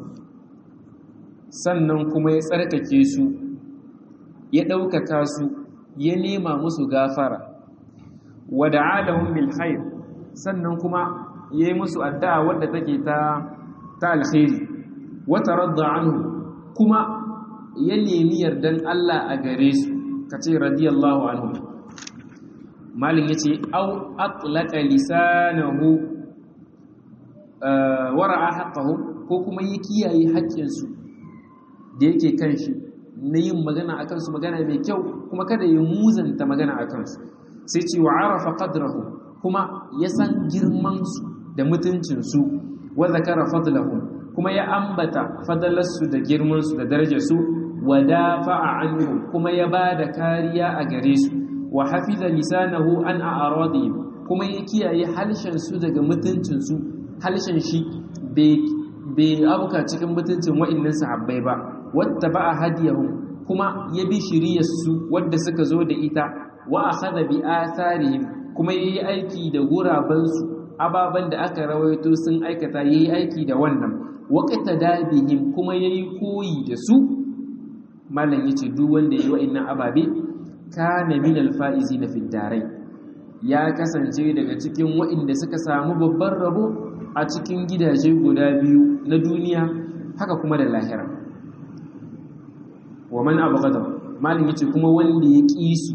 sannan kuma ya tsarkake su ya ɗaukaka su ya nema musu gafara wa da'alahum bil khair sannan kuma ya yi musu addu'a wadda take ta ta alkhairi wata radda anhu kuma ya nemi yardan Allah a gare su kace radiyallahu anhu malin yace au atlaqa lisanahu wara'a haqqahu ko kuma ya kiyaye haƙƙin su da yake kan shi na yin magana akan su magana mai kyau kuma kada ya muzanta magana akan su sai ce wa arafa qadrahu kuma ya san girman su da mutuncinsu wa zakara fadlahu kuma ya ambata fadalarsu da girmansu da darajarsu wa dafa'a anhu kuma ya bada kariya a gare su wa hafiza lisanahu an a'radihim kuma ya kiyaye halshen su daga mutuncin su halshen shi bai abuka cikin mutuncin wa'annan sahabbai ba wattaba'a hadiyahum kuma ya bi shiriyar su wadda suka zo da ita wa akhadha bi atharihim kuma yayi aiki da gurabansu ababen da aka rawaito sun aikata yayi aiki da wannan waqta dabihim kuma yayi koyi da su malam yace duk wanda yayi wa'annan ababe kana min alfaizina fi darai ya kasance daga cikin wa'inda suka samu babban rabo a cikin gidaje guda biyu na duniya haka kuma da lahira wa man abghada malam yace kuma wanda ya ƙi su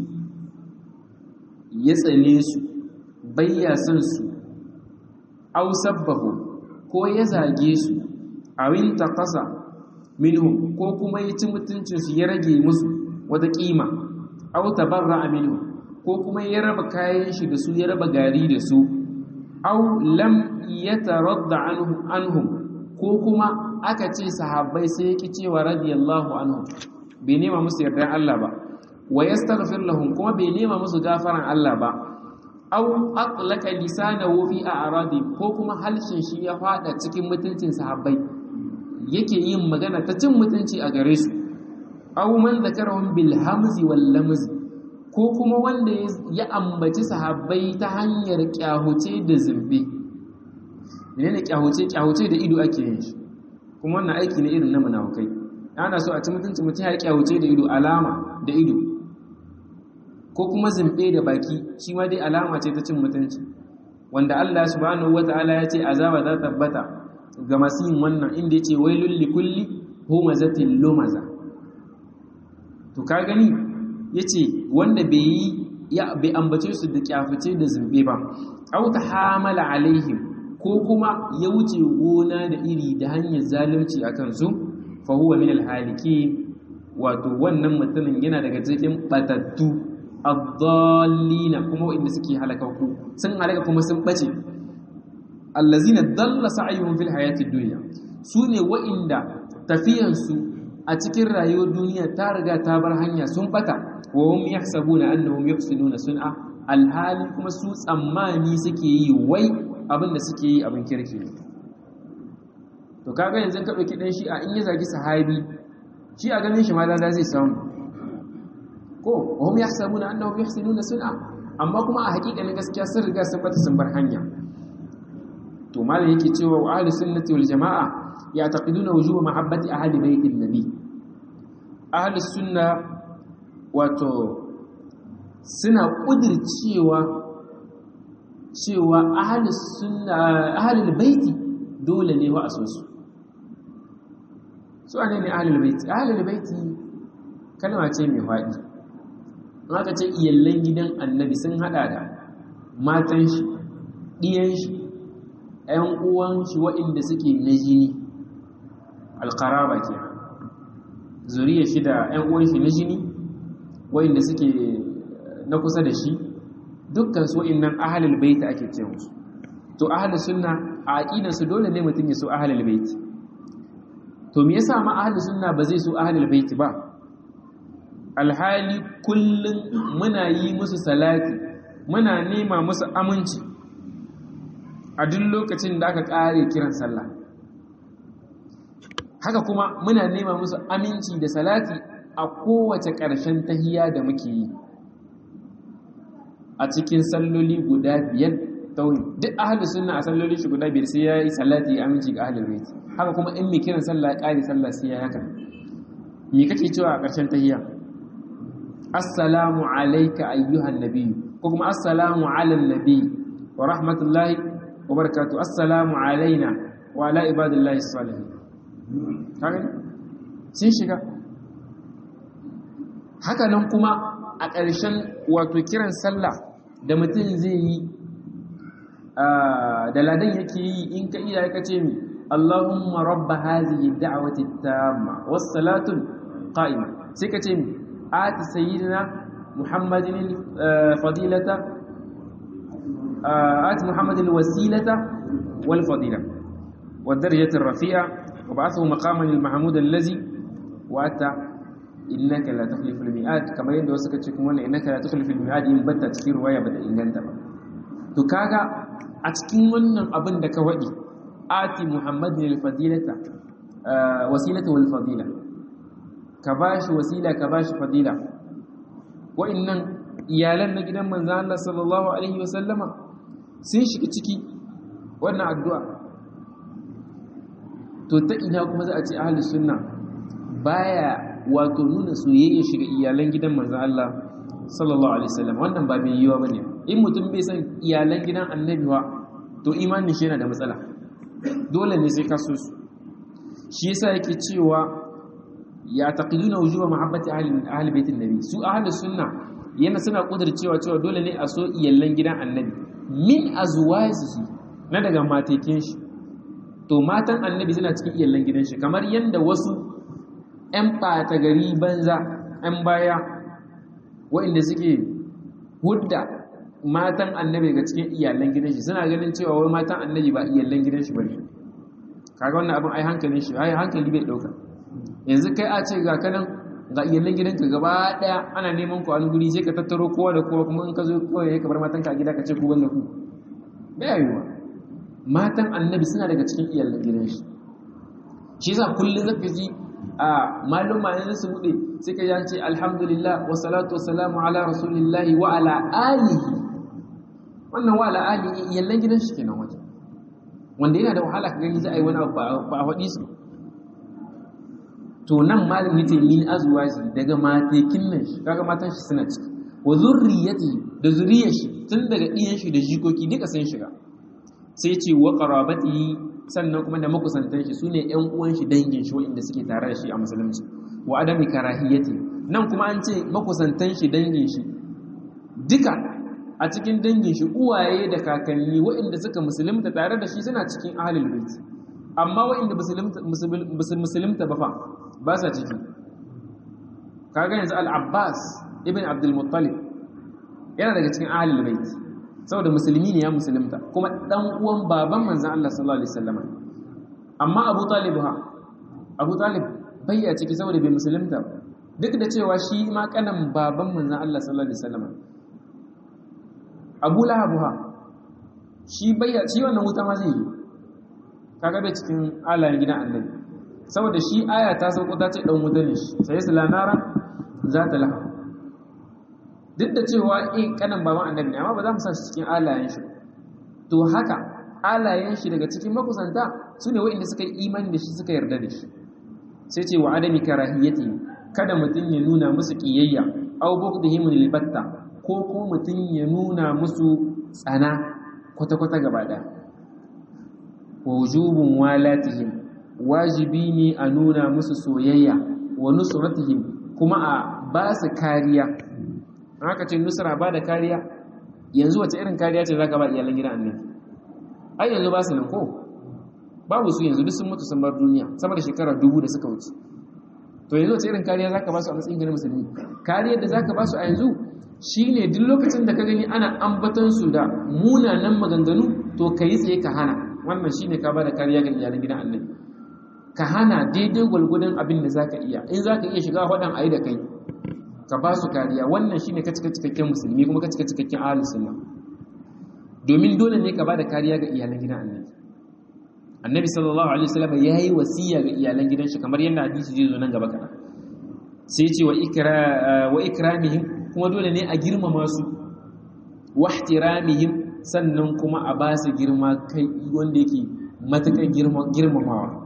ya tsane su bayya son su aw sabbahu ko ya zage su awin taqasa minhum ko kuma ya ci mutuncin su ya rage musu wata kima aw tabarra minhum ko kuma ya raba kayan shi da su ya raba gari da su aw lam yataradda anhum ko kuma aka ce sahabbai sai yake cewa radiyallahu anhum bai nema musu yardan Allah ba wa yastaghfir lahum kuma bai nema musu gafaran Allah ba aw aqlaqa lisanahu fi a'radi ko kuma halshin shi ya fada cikin mutuncin sahabbai yake yin magana ta cin mutunci a gare su aw man zakarahum bil hamzi wal lamz ko kuma wanda ya ambaci sahabbai ta hanyar kyahuce da zumbi menene kyahuce kyahuce da ido ake yin shi kuma wannan aiki ne irin na munafukai ana so a ci mutunci mutum ya kyahuce da ido alama da ido ko kuma zumbe da baki shi ma dai alama ce ta cin mutunci wanda Allah subhanahu wataala ya ce azaba za ta tabbata ga masu yin wannan inda ya ce wailul likulli humazatin lumaza to ka gani ya ce wanda bai yi ya bai ambace su da kyafice da zumbe ba au ta hamala alaihim ko kuma ya wuce gona da iri da hanyar zalunci a kansu fa huwa min alhaliki wato wannan mutumin yana daga cikin batattu ad-dallina kuma wanda suke halakaku sun halaka kuma sun bace allazina dalla sa'yuhum fil hayatid dunya sune wa'inda tafiyansu a cikin rayuwar duniya ta riga ta bar hanya sun bata wa hum yahsabuna annahum yuhsinuna sun'a alhali kuma su tsammani suke yi wai abin da suke yi abin kirki ne to kaga yanzu ka dauki dan shi a in ya zagi sahabi shi a ganin shi ma da zai samu ko wa hum yahsabuna annahum yuhsinuna sun'a amma kuma a hakikanin gaskiya sun riga sun bata sun bar hanya to malam yake cewa wa ahlus sunnati wal jamaa ya'taqiduna wujuba mahabbati ahli baitin nabi ahlus sunna wato suna kudircewa cewa ahlus sunna ahlul baiti dole ne wa asosu su ne ne ahlul baiti ahlul baiti kalma ce mai faɗi aka ce iyallan gidan annabi sun hada da matan shi ɗiyan shi ‘yan uwan shi waɗanda suke na jini alƙaraba ke zuriya shi da ‘yan uwan shi na jini waɗanda suke na kusa da shi dukkan su waɗannan ahalul baiti ake ce musu to ahalul sunna a aƙidansu dole ne mutum ya so ahalul baiti to me yasa ma ahalul sunna ba zai so ahalul baiti ba alhali kullum muna yi musu salati muna nema musu aminci a duk lokacin da aka ƙare kiran sallah haka kuma muna nema musu aminci da salati a kowace ƙarshen tahiya da muke yi a cikin salloli guda biyar tauyi duk ahalus sunna a salloli shi guda biyar sai ya yi salati ya aminci ga ahalul bait haka kuma in mai kiran sallah ya ƙare sallah sai ya haka me kake cewa a ƙarshen tahiya assalamu alayka ayyuhan nabiyyu ko kuma assalamu ala nabi wa rahmatullahi wa barakatuh assalamu alaina wa ala ibadillahi salihin kaga sun shiga haka nan kuma a ƙarshen wato kiran sallah da mutum zai yi da ladan yake yi in ka iya ka ce mi Allahumma rabba hadhihi da'wati tamma was salatu qa'ima sai ka ce mi ati sayyidina muhammadin fadilata ati muhammadin wasilata wal fadila wad darajati rafi'a wa ba'athu maqaman al mahmud allazi wa ata innaka la tukhlifu al-mi'ad kamar yadda wasu kace kuma wannan innaka la tukhlifu al-mi'ad in batta cikin ruwaya bata inganta ba to kaga a cikin wannan abin da ka wadi ati muhammadin al-fadilata wasilata wal fadila ka bashi wasila ka bashi fadila wa'annan iyalan na gidan manzon Allah sallallahu alaihi wa sallama sun shiga ciki wannan addu'a to ta ina kuma za a ce ahlus sunna baya wato nuna soyayya shiga iyalan gidan manzon Allah sallallahu alaihi wasallam wannan ba mai yiwa bane in mutum bai san iyalan gidan annabi wa to imanin shi yana da matsala dole ne sai ka so su shi yasa yake cewa ya taqiduna wujuba mahabbati ahli ahli baitin nabi su ahli sunna yana suna kudircewa cewa dole ne a so iyalan gidan annabi min azwajihi na daga matekin shi to matan annabi suna cikin iyalan gidan shi kamar yanda wasu 'yan ɓata gari banza 'yan baya waɗanda suke hudda matan annabi daga cikin iyalan gidan shi suna ganin cewa wai matan annabi ba iyalan gidan shi bane kaga wannan abin ai hankalin shi ai hankali bai dauka yanzu kai a ce ga kanan ga iyalan gidanka gaba daya ana neman ku an guri sai ka tattaro kowa da kowa kuma in ka zo kowa ya kabar matan ka a gida ka ce ku banda ku bai yiwa matan annabi suna daga cikin iyalan gidan shi shi yasa kullun zaka ji a maluma ne su bude sai ka ji ce alhamdulillah wa salatu wa salamu ala rasulillahi wa ala alihi wannan wa ala alihi iyalan gidan shi kenan wajen wanda yana da wahala ka gani za a yi wani abu ba a faɗi su to nan malam yace min azwaji daga matekin nan shi kaga matan shi suna ciki wa zurriyati da zuriyar shi tun daga iyan shi da jikoki duka sun shiga sai ce wa qarabati sannan kuma da makusantan shi sune ƴan uwan shi dangin shi wanda suke tare da shi a musulunci wa adami karahiyati nan kuma an ce makusantan shi dangin shi duka a cikin dangin shi uwaye da kakanni waɗanda suka musulunta tare da shi suna cikin ahlul bait amma waɗanda musulunta ba fa ba sa ciki kaga yanzu al-abbas ibn abdul muttalib yana daga cikin ahlul bait saboda musulmi ne ya musulunta kuma dan uwan baban manzon Allah sallallahu alaihi wasallam amma abu talib ha abu talib bai ya ciki saboda bai musulunta duk da cewa shi ma kanan baban manzon Allah sallallahu alaihi wasallam abu lahab ha shi bai ya ci wannan wuta ma zai yi kaga bai cikin alayen gidan annabi saboda shi aya ta sauko ta ce dan wuta ne shi sai su lanara za ta laha duk da cewa in kanan baban annabi ne amma ba za mu sa shi cikin alayen shi to haka alayen shi daga cikin makusanta su ne waɗanda suka yi imani da shi suka yarda da shi sai ce wa adami karahiyati kada mutum ya nuna musu kiyayya aw bughdihim lil batta ko ko mutum ya nuna musu tsana kwata-kwata gaba ɗaya wujubun walatihim wajibi ne a nuna musu soyayya wa nusratihim kuma a ba su kariya haka ce nusra ba da kariya yanzu wace irin kariya ce zaka ba iyalan gidan annabi ai yanzu ba su nan ko babu su yanzu duk sun mutu sun bar duniya sama da shekara dubu da suka wuce to yanzu wace irin kariya zaka ba su a matsayin gidan musulmi kariyar da zaka ba su a yanzu shine duk lokacin da ka gani ana ambaton su da munanan maganganu to kai tsaye ka hana wannan shine ka bada kariya ga iyalan gidan annabi ka hana daidai gwalgwadon abin da zaka iya in zaka iya shiga fadan ayi da kai ka ba su kariya wannan shine ka cika cikakken musulmi kuma ka cika cikakken ahlus sunna domin dole ne ka bada kariya ga iyalan gidan annabi annabi sallallahu alaihi wasallam yayi wasiya ga iyalan gidan shi kamar yadda hadisi zai zo nan gaba kana sai ce wa ikra wa ikramihim kuma dole ne a girmama su wa ihtiramihim sannan kuma a ba su girma kai wanda yake matakan girmamawa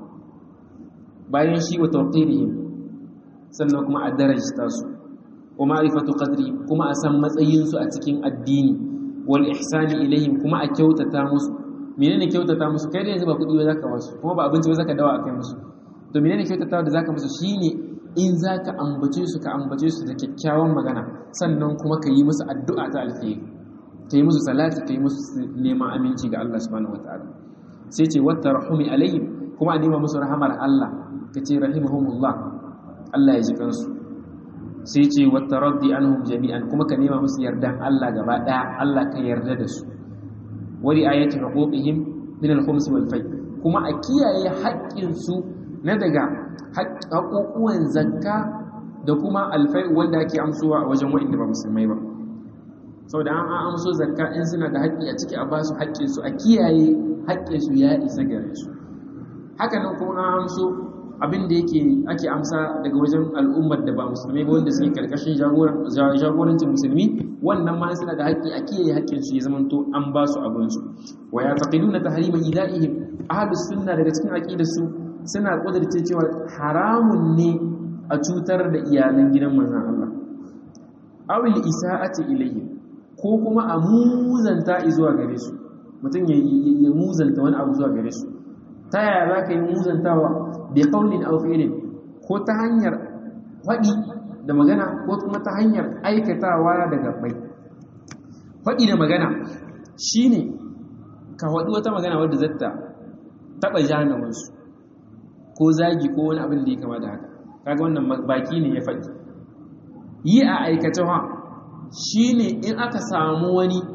bayan shi wa tawqirihim sannan kuma a darajta su wa ma'rifatu qadri kuma a san matsayin su a cikin addini wal ihsani ilaihim kuma a kyautata musu menene kyautata musu kai da yanzu ba kudi ba zaka wasu kuma ba abinci ba zaka dawa akai musu to menene kyautata da zaka musu shine in zaka ambace su ka ambace su da kyakkyawan magana sannan kuma ka yi musu addu'a ta alheri ka yi musu salati ka yi musu neman aminci ga Allah subhanahu wataala sai ce wata rahumi alayhim kuma a nema musu rahamar Allah ka ce rahimahumullah Allah ya ji kansu sai ce wata raddi anhum jami'an kuma ka nema musu yardan Allah gaba daya Allah ka yarda da su wali ayati huquqihim min al-khums wal fay kuma a kiyaye haƙƙin su na daga haƙƙoƙuwan zakka da kuma alfai wanda ake amsuwa a wajen wa'inda ba musulmai ba sau da an amso zakka in suna da haƙƙi a ciki a ba su haƙƙinsu a kiyaye haƙƙinsu ya isa gare su hakanan kuma an amso abin da yake ake amsa daga wajen al'ummar da ba musulmai ba wanda suke karkashin jagorancin musulmi wannan ma suna da haƙƙi a kiyaye haƙƙinsu ya zamanto an ba su abinsu wa ya taqiduna tahrima idaihim ahlus sunna daga cikin aqidarsu suna kudurce cewa haramun ne a cutar da iyalan gidan manzon Allah awil isa'ati ilayhim ko kuma a muzanta zuwa gare su mutum ya muzanta wani abu zuwa gare su ta yaya za ka yi muzantawa bai kaunin alfi'ilin ko ta hanyar faɗi da magana ko kuma ta hanyar aikatawa da gabbai faɗi da magana shi ne ka faɗi wata magana wadda zata taɓa janawansu ko zagi ko wani abin da ya kama da haka kaga wannan baki ne ya faɗi yi a aikacewa shi ne in aka samu wani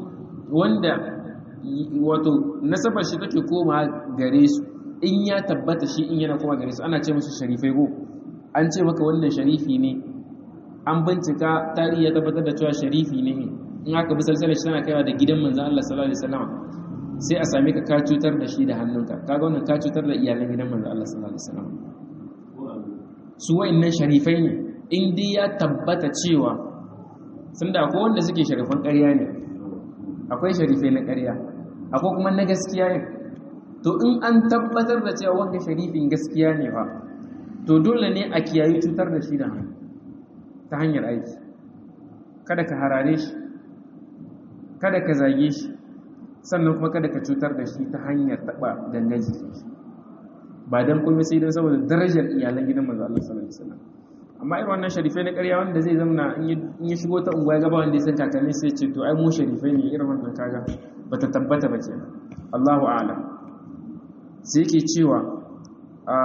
wanda wato nasabar shi take koma gare su in ya tabbata shi in yana koma gare su ana ce musu sharifai go an ce maka wannan sharifi ne an bincika tarihi ya tabbatar da cewa sharifi ne in aka bi salsalar shi tana kaiwa da gidan manzon Allah sallallahu alaihi wasallam sai a same ka ka cutar da shi da hannunka kaga wannan ka cutar da iyalan gidan manzon Allah sallallahu alaihi wasallam su wa'annan sharifai ne in dai ya tabbata cewa sun da akwai wanda suke sharifan ƙarya ne akwai sharifai na ƙarya akwai kuma na gaskiya ne to in an tabbatar da cewa wanga sharifin gaskiya ne fa to dole ne a kiyayi cutar da shi da hannu ta hanyar aiki kada ka harare shi kada ka zage shi sannan kuma kada ka cutar da shi ta hanyar taɓa gangan jiki ba don kuma sai don saboda darajar iyalan gidan manzo Allah sallallahu alaihi wasallam amma irin wannan sharifai na ƙarya wanda zai zama in ya shigo ta unguwa gaba wanda ya san kakanni sai ce to ai mu sharifai ne irin wannan kaga bata tabbata ba kenan Allahu a'lam sai yake cewa a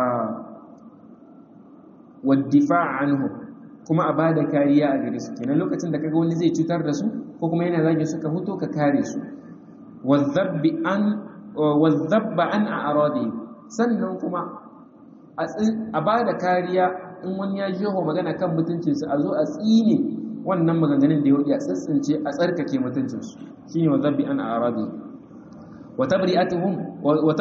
waddifa anhu kuma a bada kariya a gare su kenan lokacin da kaga wani zai cutar da su ko kuma yana zagin su ka huto ka kare su wadhabbi an wadhabba an a'radi sannan kuma a bada kariya in wani ya jeho magana kan mutuncinsu a zo a tsine wannan maganganun da ya wuce a tsitsince a tsarkake mutuncinsu shine wadhabbi an a'radi wa tabri'atuhum wa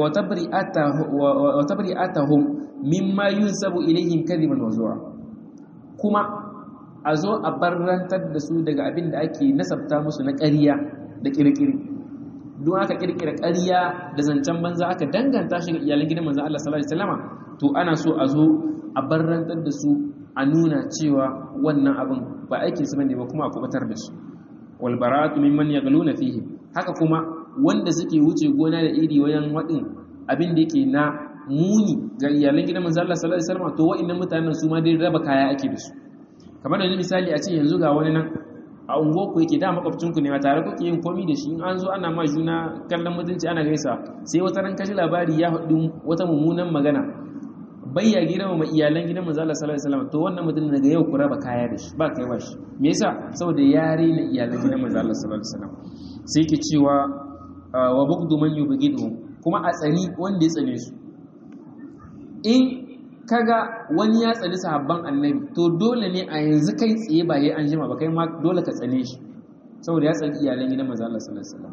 tabri'atuhum mimma yunsabu ilayhim kadiban wa zuwa kuma a zo a barrantar da su daga abin da ake nasabta musu na ƙarya da ƙirƙiri don aka ƙirƙira ƙarya da zancen banza aka danganta shi ga iyalan gidan manzon Allah sallallahu alaihi wasallama to ana so a zo a barrantar da su a nuna cewa wannan abin ba aikin su bane ba kuma a kubatar da su wal bara'atu mimman yaghluna fihi haka kuma wanda suke wuce gona da iri wajen wadin abin da yake na muni ga iyalan gidan manzo Allah sallallahu alaihi wasallam to wa'annan mutanen su ma dai raba kaya ake da su kamar da misali a ce yanzu ga wani nan a ungo ku yake da makwabcin ku ne ba tare kuke yin komai da shi in an zo ana ma juna kallon mutunci ana gaisa sai wata ran kashi labari ya haɗu wata mummunan magana bayya girma ma iyalan gidan manzo Allah sallallahu alaihi wasallam to wannan mutum daga yau ku raba kaya da shi ba kai ba shi me yasa saboda ya rena iyalan gidan manzo Allah sallallahu alaihi wasallam sai ke cewa wa bugdu man yubghidu kuma a tsani wanda ya tsane su in kaga wani ya tsani sahabban annabi to dole ne a yanzu kai tsaye ba yayi an jima ba kai ma dole ka tsane shi saboda ya tsani iyalan gidan manzo Allah sallallahu alaihi wasallam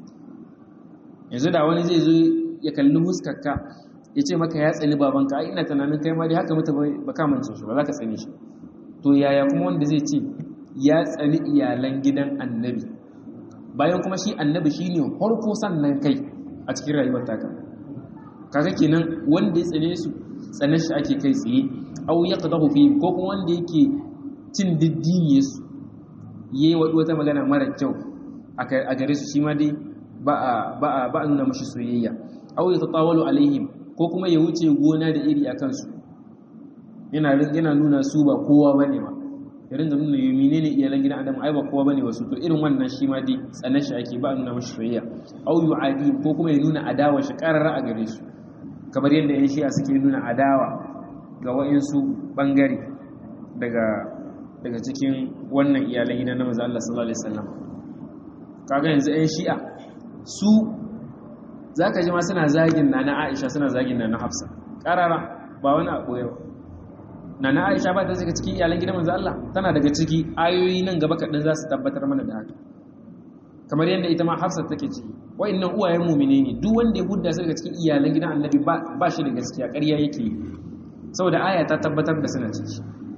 yanzu da wani zai zo ya kalli huskarka ya ce maka ya tsani babanka ai ina tunanin kai ma dai haka mutu ba ka mance shi ba za ka tsane shi to yaya kuma wanda zai ce ya tsani iyalan gidan annabi bayan kuma shi annabi shine farko sannan kai a cikin rayuwar taka kaga kenan wanda ya tsane su tsane shi ake kai tsaye au yaqdahu fi ko kuma wanda yake cin diddiniye su yayi wata magana mara kyau a gare su shi ma dai ba a ba a ba a nuna mashi soyayya au yatatawalu alaihim ko kuma ya wuce gona da iri a kansu yana yana nuna su ba kowa bane ba ya ringa nuna yi menene iyalan gidan adam ai ba kowa bane wasu to irin wannan shi ma dai tsanar shi ake ba a nuna mashi soyayya au yu'adi ko kuma ya nuna adawa shi karara a gare su kamar yadda yan shi'a suke nuna adawa ga wa'insu bangare daga daga cikin wannan iyalan gidan na manzo Allah sallallahu alaihi wasallam kaga yanzu yan shi'a su zaka ji ma suna zagin na na Aisha suna zagin na na Hafsa karara ba wani abu yau na na Aisha ba ta daga cikin iyalan gidan manzo Allah tana daga ciki ayoyi nan gaba kaɗan za su tabbatar mana da haka kamar yadda ita ma Hafsa take ciki wa'annan uwayen mu'mine ne duk wanda ya hudda su daga cikin iyalan gidan Annabi ba shi da gaskiya ƙarya yake saboda aya ta tabbatar da suna ciki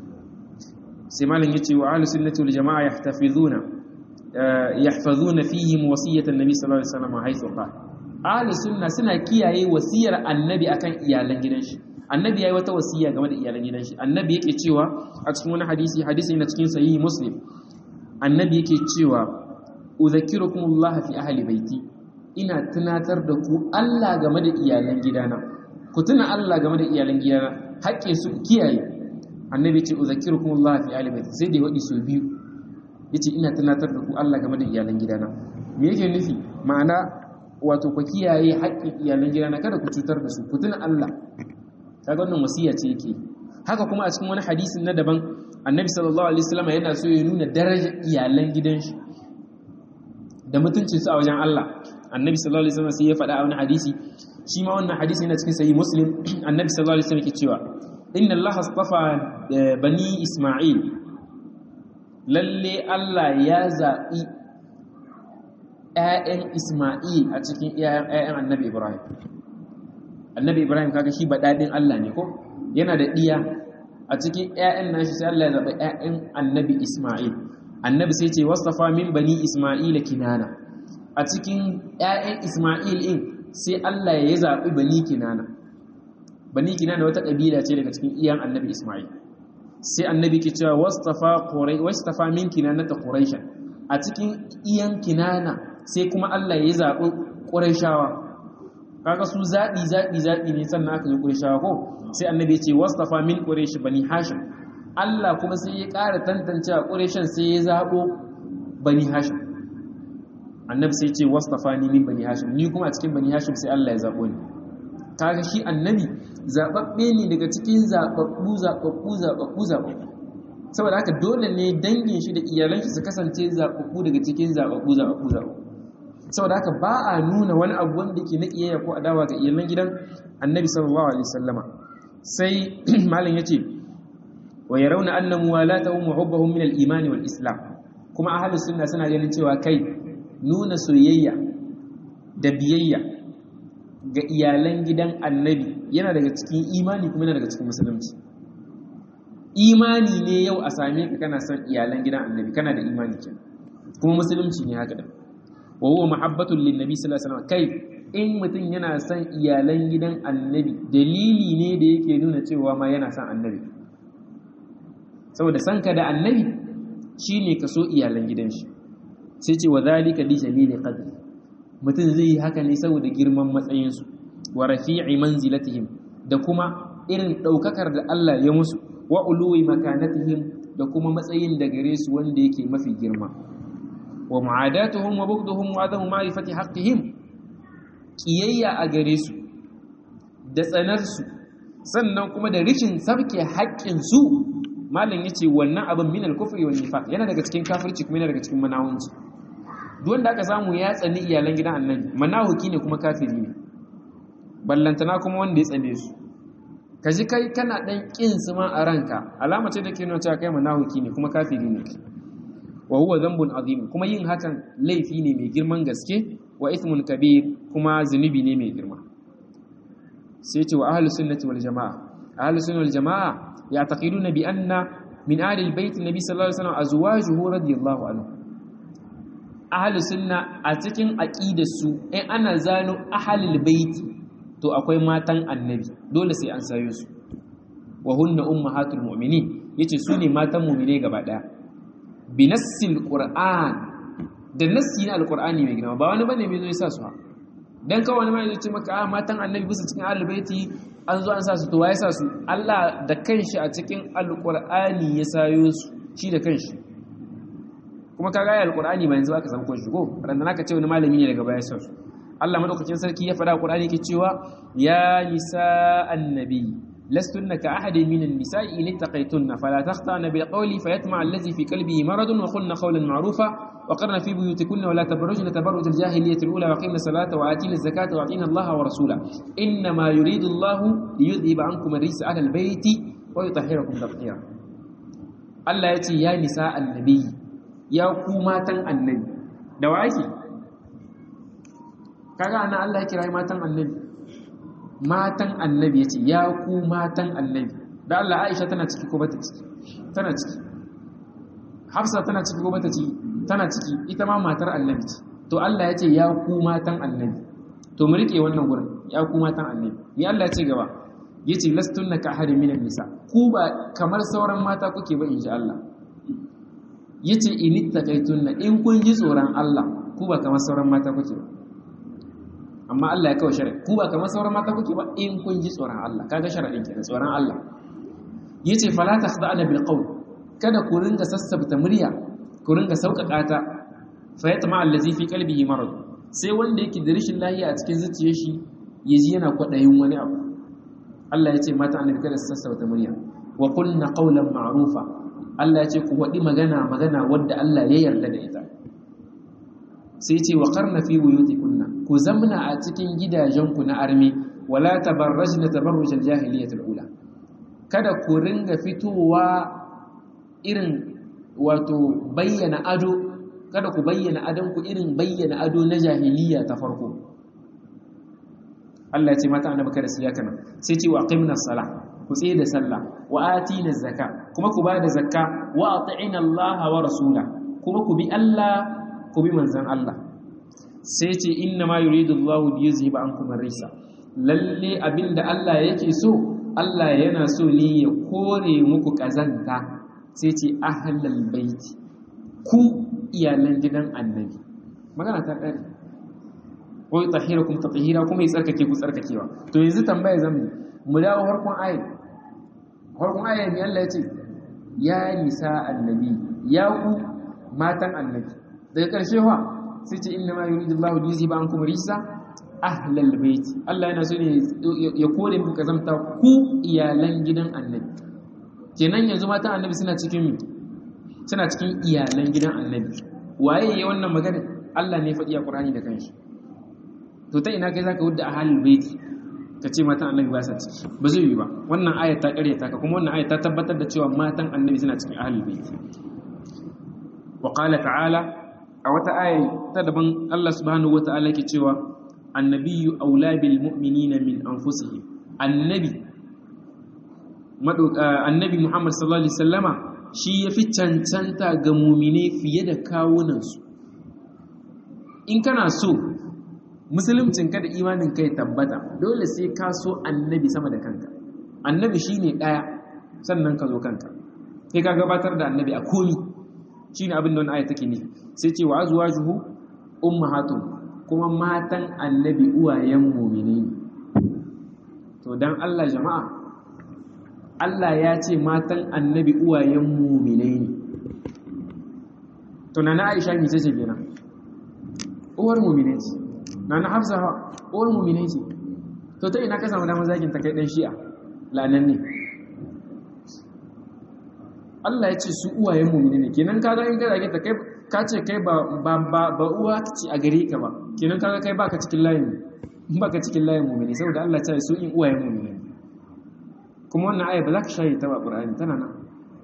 sai malam yace wa ahlus sunnati wal jamaa yahtafizuna yahfazuna fihim wasiyatan nabi sallallahu alaihi wasallam haythu qala ahlus sunna suna kiyaye wasiyar annabi akan iyalan gidan shi annabi yayi wata wasiya game da iyalan gidan shi annabi yake cewa a cikin wani hadisi hadisi na cikin sahihi muslim annabi yake cewa udhakkirukumullah fi ahli baiti ina tunatar da ku Allah game da iyalan gidana ku tuna Allah game da iyalan gidana haƙƙin su kiyaye annabi ce udhakkirukumullah fi ahli baiti sai da wadi so biyu yace ina tunatar da ku Allah game da iyalan gidana me yake nufi ma'ana wato ku kiyaye haƙƙin iyalan gidana kada ku cutar da su ku tuna Allah kaga wannan wasiya ce yake haka kuma a cikin wani hadisin na daban annabi sallallahu alaihi wasallam yana so ya nuna darajar iyalan gidan shi da mutuncin su a wajen Allah annabi sallallahu alaihi wasallam sai ya faɗa a wani hadisi shi ma wannan hadisi yana cikin sahih muslim annabi sallallahu alaihi wasallam yake cewa inna allaha astafa bani isma'il lalle Allah ya zaɓi ‘ya'yan Ismail a cikin ‘ya'yan annabi Ibrahim. Annabi Ibrahim kaga shi baɗaɗin Allah ne ko? Yana da ɗiya a cikin ‘ya'yan nashi sai Allah ya zaɓi ‘ya'yan annabi Ismail. Annabi sai ce, Wasafa min bani Ismaila kinana. A cikin ‘ya'yan Ismail in sai Allah ya zaɓi bani kinana. Bani kinana wata ƙabila ce daga cikin iyan annabi Ismail. sai annabi ke cewa wastafa min kinanata quraisha a cikin iyan kinana sai kuma Allah ya zaɓi quraishawa kaga su zaɓi zaɓi zaɓi ne sannan aka zo quraishawa ko sai annabi ya ce wastafa min quraish bani hashim Allah kuma sai ya ƙara tantancewa quraishan sai ya zaɓo bani hashim annabi sai ya ce wastafa ni min bani hashim ni kuma a cikin bani hashim sai Allah ya zaɓo ni kaga shi annabi zaɓaɓɓe ne daga cikin zaɓaɓɓu zaɓaɓɓu zaɓaɓɓu zaɓaɓɓu saboda haka dole ne dangin shi da iyalan shi su kasance zaɓaɓɓu daga cikin zaɓaɓɓu zaɓaɓɓu zaɓaɓɓu saboda haka ba a nuna wani abu wanda ke na iyayya ko adawa ga iyalan gidan annabi sallallahu alaihi wasallama sai malam yace wa yarawna anna muwalatahum wa hubbahum min al-iman wal islam kuma ahlus sunna suna ganin cewa kai nuna soyayya da biyayya ga iyalan gidan annabi yana daga cikin imani kuma yana daga cikin musulunci imani ne yau a same ka kana son iyalan gidan annabi kana da imani ke kuma musulunci ne haka da wa huwa mahabbatul lin nabi sallallahu alaihi wasallam kai in mutum yana son iyalan gidan annabi dalili ne da yake nuna cewa ma yana son annabi saboda san ka da annabi shine ka so iyalan gidan shi sai ce wa zalika li jalili qadri mutum zai yi haka ne saboda girman matsayinsu wa rafi'i manzilatihim da kuma irin ɗaukakar da Allah ya musu wa uluwi makanatihim da kuma matsayin da gare su wanda yake mafi girma wa mu'adatuhum wa bughduhum wa adamu ma'rifati haqqihim kiyayya a gare su da tsanar su sannan kuma da rishin sabke haƙƙin su malam yace wannan abin min al-kufri wal nifaq yana daga cikin kafirci kuma yana daga cikin manawunci duk wanda aka samu ya tsani iyalan gidan annabi manahuki ne kuma kafiri ne ballantana kuma wanda ya tsane su ka ji kai kana dan kin su ma a ranka alama ce da ke nuna cewa kai manahuki ne kuma kafiri ne wa huwa dhanbun azim kuma yin hakan laifi ne mai girman gaske wa ithmun kabir kuma zunubi ne mai girma sai ce wa ahlus sunnati wal jamaa ahlus sunnati wal jamaa ya'taqiduna bi anna min ahli albayt nabi sallallahu alaihi wasallam azwajuhu radiyallahu anhu ahli sunna a cikin aqidar su in ana zano ahlul bait to akwai matan annabi dole sai an sayo su wa hunna ummahatul mu'minin yace su ne matan mu'mine gaba daya bi nassil qur'an da nassi na alqur'ani mai girma ba wani bane mai zo ya sa su ha dan kawai wani mai zo ce maka a matan annabi bisa cikin ahlul baiti an zo an sa su to waye sa su Allah da kanshi a cikin alqur'ani ya sayo su shi da kanshi kuma ka ga alqur'ani ba yanzu aka samu ko shigo randa naka ce wani malami ne daga baya sa su Allah madaukakin sarki ya faɗa Qur'ani yake cewa ya nisa annabi lastunna ka ahadin minan nisa'i in ittaqaytunna fala takhtana bil qawli fayatma allazi fi qalbihi maradun wa qulna qawlan ma'rufa wa qarna fi buyutikunna wa la tabarrujna tabarruj al jahiliyyati al ula wa aqimna salata wa atina zakata wa atina Allah wa rasula inna ma yuridu Allah liyudhhiba ankum ar-rijsa ahla al bayti wa yutahhirakum tatheera Allah ya ce ya nisa annabi ya ku matan annabi da wa ake kaga ana Allah ya kira matan annabi matan annabi yace ya ku matan annabi da Allah Aisha tana ciki ko bata ciki tana ciki Hafsa tana ciki ko bata ciki tana ciki ita ma matar annabi ce to Allah yace ya ku matan annabi to mu rike wannan gurin ya ku matan annabi ni Allah ya ce gaba yace lastunna ka ahadin minan nisa ku ba kamar sauran mata kuke ba insha Allah yace inittaqaitunna in kun ji tsoron Allah ku ba kamar sauran mata kuke ba amma Allah ya kawo shari'a ku ba kamar sauran mata kuke ba in kun ji tsoron Allah kaga shari'in kenan tsoron Allah yace fala takhda'na bil qawl kada ku ringa sassabta murya ku ringa sauƙaƙa ta fa yatma allazi fi qalbihi marad sai wanda yake da rashin lafiya a cikin zuciyar shi yaji yana kwadayin wani abu Allah yace mata annabi kada su sassauta murya wa qulna qawlan ma'rufa Allah yace ku wadi magana magana wadda Allah ya yarda da ita sai ce wa qarna fi buyutikunna ku zamna a cikin gidajenku na armi wala tabarrajna tabarrujal jahiliyatul ula kada ku ringa fitowa irin wato bayyana ado kada ku bayyana adonku irin bayyana ado na jahiliya ta farko Allah ya ce mata annabi kada su yaka nan sai ce wa aqimna salah ku tsaye da sallah wa atina zakka kuma ku bada zakka wa ati'ina Allah wa rasula kuma ku bi Allah ku bi manzon Allah sai ce inna ma yuridu Allah bi yuzhiba ankum ar-risa lalle abinda Allah yake so Allah yana so ne ya kore muku kazanta sai ce ahlal baiti ku iyalan gidan annabi magana ta ƙare wai tahirakum tatahira kuma ya tsarkake ku tsarkakewa to yanzu tambaya zamu mu dawo harkon ayat harkon ayat ne Allah ya ce ya nisa annabi ya ku matan annabi daga ƙarshe fa sai ce inna ma yuridu Allahu li yuzhiba ankum risa ahlal bait Allah yana so ne ya kore muku kazamta ku iyalan gidan annabi kenan yanzu matan annabi suna cikin suna cikin iyalan gidan annabi waye ya wannan magana Allah ne faɗi a Qur'ani da kanshi to ta ina kai zaka wudda ahlul baiti ka ce matan annabi ba sa ciki ba zai yi ba wannan ayat ta ƙaryata ka kuma wannan ayat ta tabbatar da cewa matan annabi suna cikin ahlul baiti wa qala ta'ala a wata aya ta daban Allah subhanahu wata'ala yake cewa annabiyyu aula bil mu'minina min anfusihim annabi annabi Muhammad sallallahu alaihi wasallama shi ya fi cancanta ga mumine fiye da kawunansu in kana so musuluncinka da imanin kai tabbata dole sai ka so annabi sama da kanka annabi shi ne ɗaya sannan ka zo kanka sai ka gabatar da annabi a komi shi ne abin da wani aya take ne sai ce wa azuwa juhu ummahatun kuma matan annabi uwayen mumine ne to don allah jama'a Allah ya ce matan annabi uwayen muminai ne to na na aisha ne ce kenan uwar muminai ce na na hafsa uwar muminai ce to ta ina ka samu damar zagin ta kai dan shi'a lanan ne Allah ya ce su uwayen muminai ne kenan ka ga in ka zage ta kai ka ce kai ba ba ba uwa ce a gare ka ba kenan ka ga kai baka cikin layin baka cikin layin muminai saboda Allah ya ce su in uwayen muminai kuma wannan aya ba za ka shayi ta ba ƙura'ani tana nan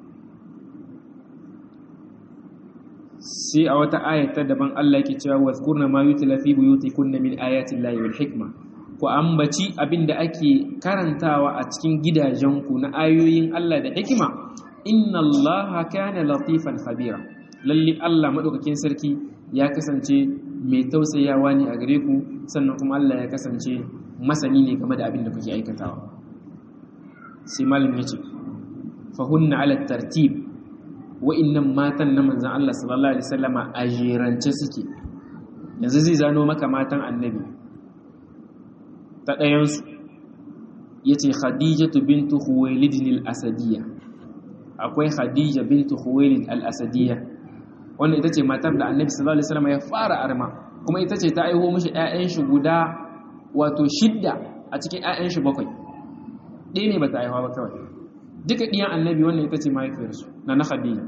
sai a wata aya ta daban Allah yake cewa wa zkurna ma yutla fi buyutikunna min ayati llahi wal hikma ku ambaci abinda ake karantawa a cikin gidajenku na ayoyin Allah da hikima inna allaha kana latifan khabira lalle Allah madaukakin sarki ya kasance mai tausayawa ne a gare ku sannan kuma Allah ya kasance masani ne game da abin da kuke aikatawa sai malam ya ce fahunna ala tartib wa'innan matan na manzan Allah sallallahu alaihi wasallama a jerance suke yanzu zai zano maka matan annabi ta ɗayansu ya ce khadijatu bintu huwailidin al-asadiyya akwai khadija bintu huwailid al-asadiyya wanda ita ce matar da annabi sallallahu alaihi wasallama ya fara arma kuma ita ce ta aiho mishi 'ya'yan shi guda wato shidda a cikin 'ya'yan shi bakwai ɗaya ne ba ta aihuwa ba kawai duka ɗiyan annabi wannan ita ce mahaifiyarsu na na khadija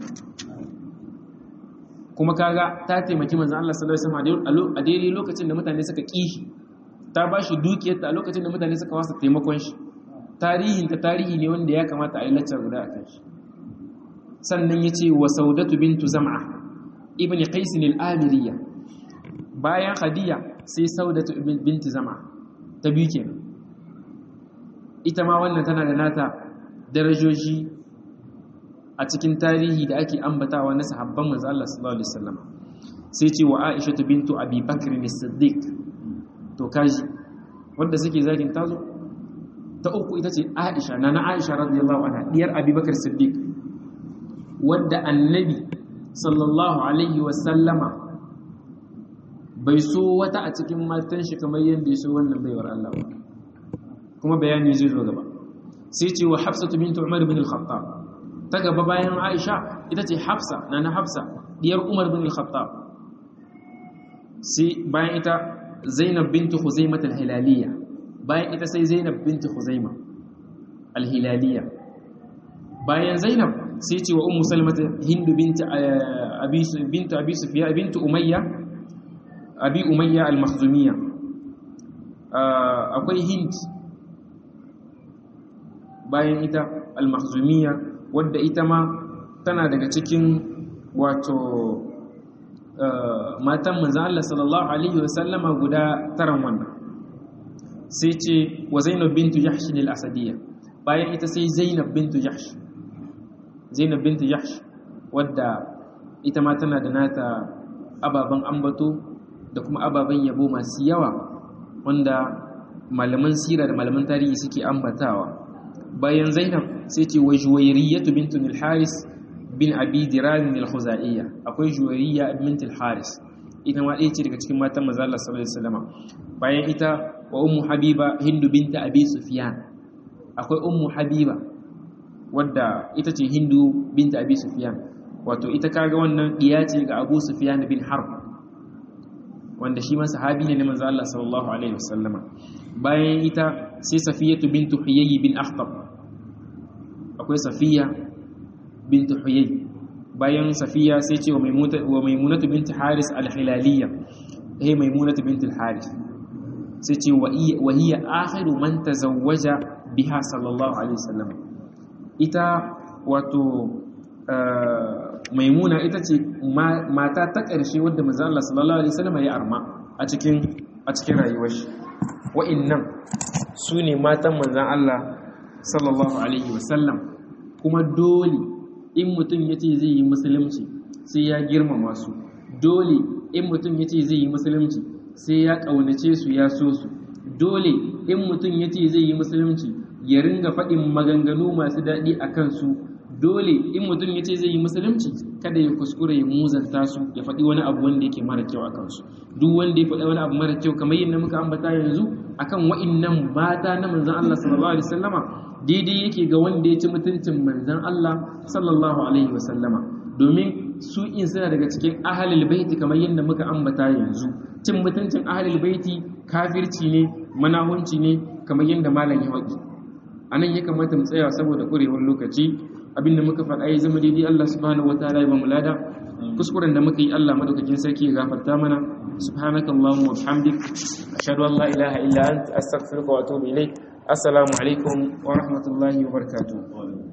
kuma kaga ta taimaki manzan Allah sallallahu alaihi wasallam a daidai lokacin da mutane suka kishi ta ba shi dukiyarta a lokacin da mutane suka wasa taimakon shi tarihin ta tarihi ne wanda ya kamata a yi laccar guda a kan shi sannan ya ce wa saudatu bintu zam'a ibn qais al-amiriyya bayan khadija sai saudatu bintu zam'a ta biyu kenan ita ma wannan tana da nata darajoji a cikin tarihi da ake ambatawa na sahabban manzo Allah sallallahu alaihi wasallam sai ce wa Aisha bintu Abi Bakr as-Siddiq to kaji wanda suke zagin tazo ta uku ita ce Aisha nana Aisha radiyallahu anha diyar Abi Bakr as-Siddiq wanda annabi sallallahu alaihi wasallama bai so wata a cikin matan shi kamar yadda ya so wannan baiwar Allah ba kuma bayani zai zo gaba sai ce wa hafsatu bintu umar bin al-khattab ta gaba bayan aisha ita ce hafsa na na hafsa diyar umar bin al-khattab sai bayan ita zainab bintu khuzaimah al-hilaliya bayan ita sai zainab bintu khuzaimah al-hilaliya bayan zainab sai ce wa ummu salmata hindu bintu abi bintu abi sufyan bintu umayya abi umayya al-makhzumiyya akwai hind bayan ita al-makhzumiyya wadda ita ma tana daga cikin wato matan manzan Allah sallallahu alaihi wasallama guda taran wannan sai ce wa zainab bintu jahsh al-asadiyya bayan ita sai zainab bintu jahsh zainab bintu jahsh wadda ita ma tana da nata ababen ambato da kuma ababen yabo masu yawa wanda malaman sira da malaman tarihi suke ambatawa bayan zainab sai ce wa juwayriyatu bintu al-haris bin abi diran al-khuzaiya akwai juwayriya bint al-haris ita ma ɗaya ce daga cikin matan manzo Allah sallallahu alaihi wasallam bayan ita wa ummu habiba hindu bint abi sufyan akwai ummu habiba wadda ita ce hindu bint abi sufyan wato ita kaga wannan diya ce ga abu sufyan bin harb wanda shi ma sahabi ne na manzo Allah sallallahu alaihi wasallama bayan ita sai safiyatu bintu huyayy bin akhtab akwai safiya bintu huyayy bayan safiya sai ce wa maimunatu bintu haris al-hilaliyya eh maimunatu bintu al-haris sai ce wa hiya akhiru man tazawwaja biha sallallahu alaihi wasallam ita wato maimuna ita ce mata ta ƙarshe wadda manzo Allah sallallahu alaihi wasallam ya arma a cikin a cikin rayuwar shi wa'annan su ne matan manzon Allah sallallahu alaihi wasallam kuma dole in mutum yace zai yi musulunci sai ya girmama su dole in mutum yace zai yi musulunci sai ya kaunace su ya so su dole in mutum yace zai yi musulunci ya ringa faɗin maganganu masu daɗi a kansu dole in mutum ya ce zai yi musulunci kada ya kuskure ya muzanta su ya faɗi wani abu wanda yake mara kyau a kansu duk wanda ya faɗi wani abu mara kyau kamar yadda muka ambata yanzu akan wa'innan mata na manzon Allah sallallahu alaihi wasallama daidai yake ga wanda ya ci mutuncin manzon Allah sallallahu alaihi wasallama domin su in suna daga cikin ahalul baiti kamar yadda muka ambata yanzu cin mutuncin ahalul baiti kafirci ne manahunci ne kamar yadda malam ya faɗi anan ya kamata mu tsaya saboda ƙurewar lokaci abinda muka faɗa ya zama daidai Allah subhanahu wataala ya ba mu lada kuskuren da muka yi Allah madaukakin sarki ya gafarta mana subhanakallahumma wa bihamdik ashhadu an la ilaha illa anta astaghfiruka wa atubu ilaik assalamu alaikum wa rahmatullahi wa barakatuh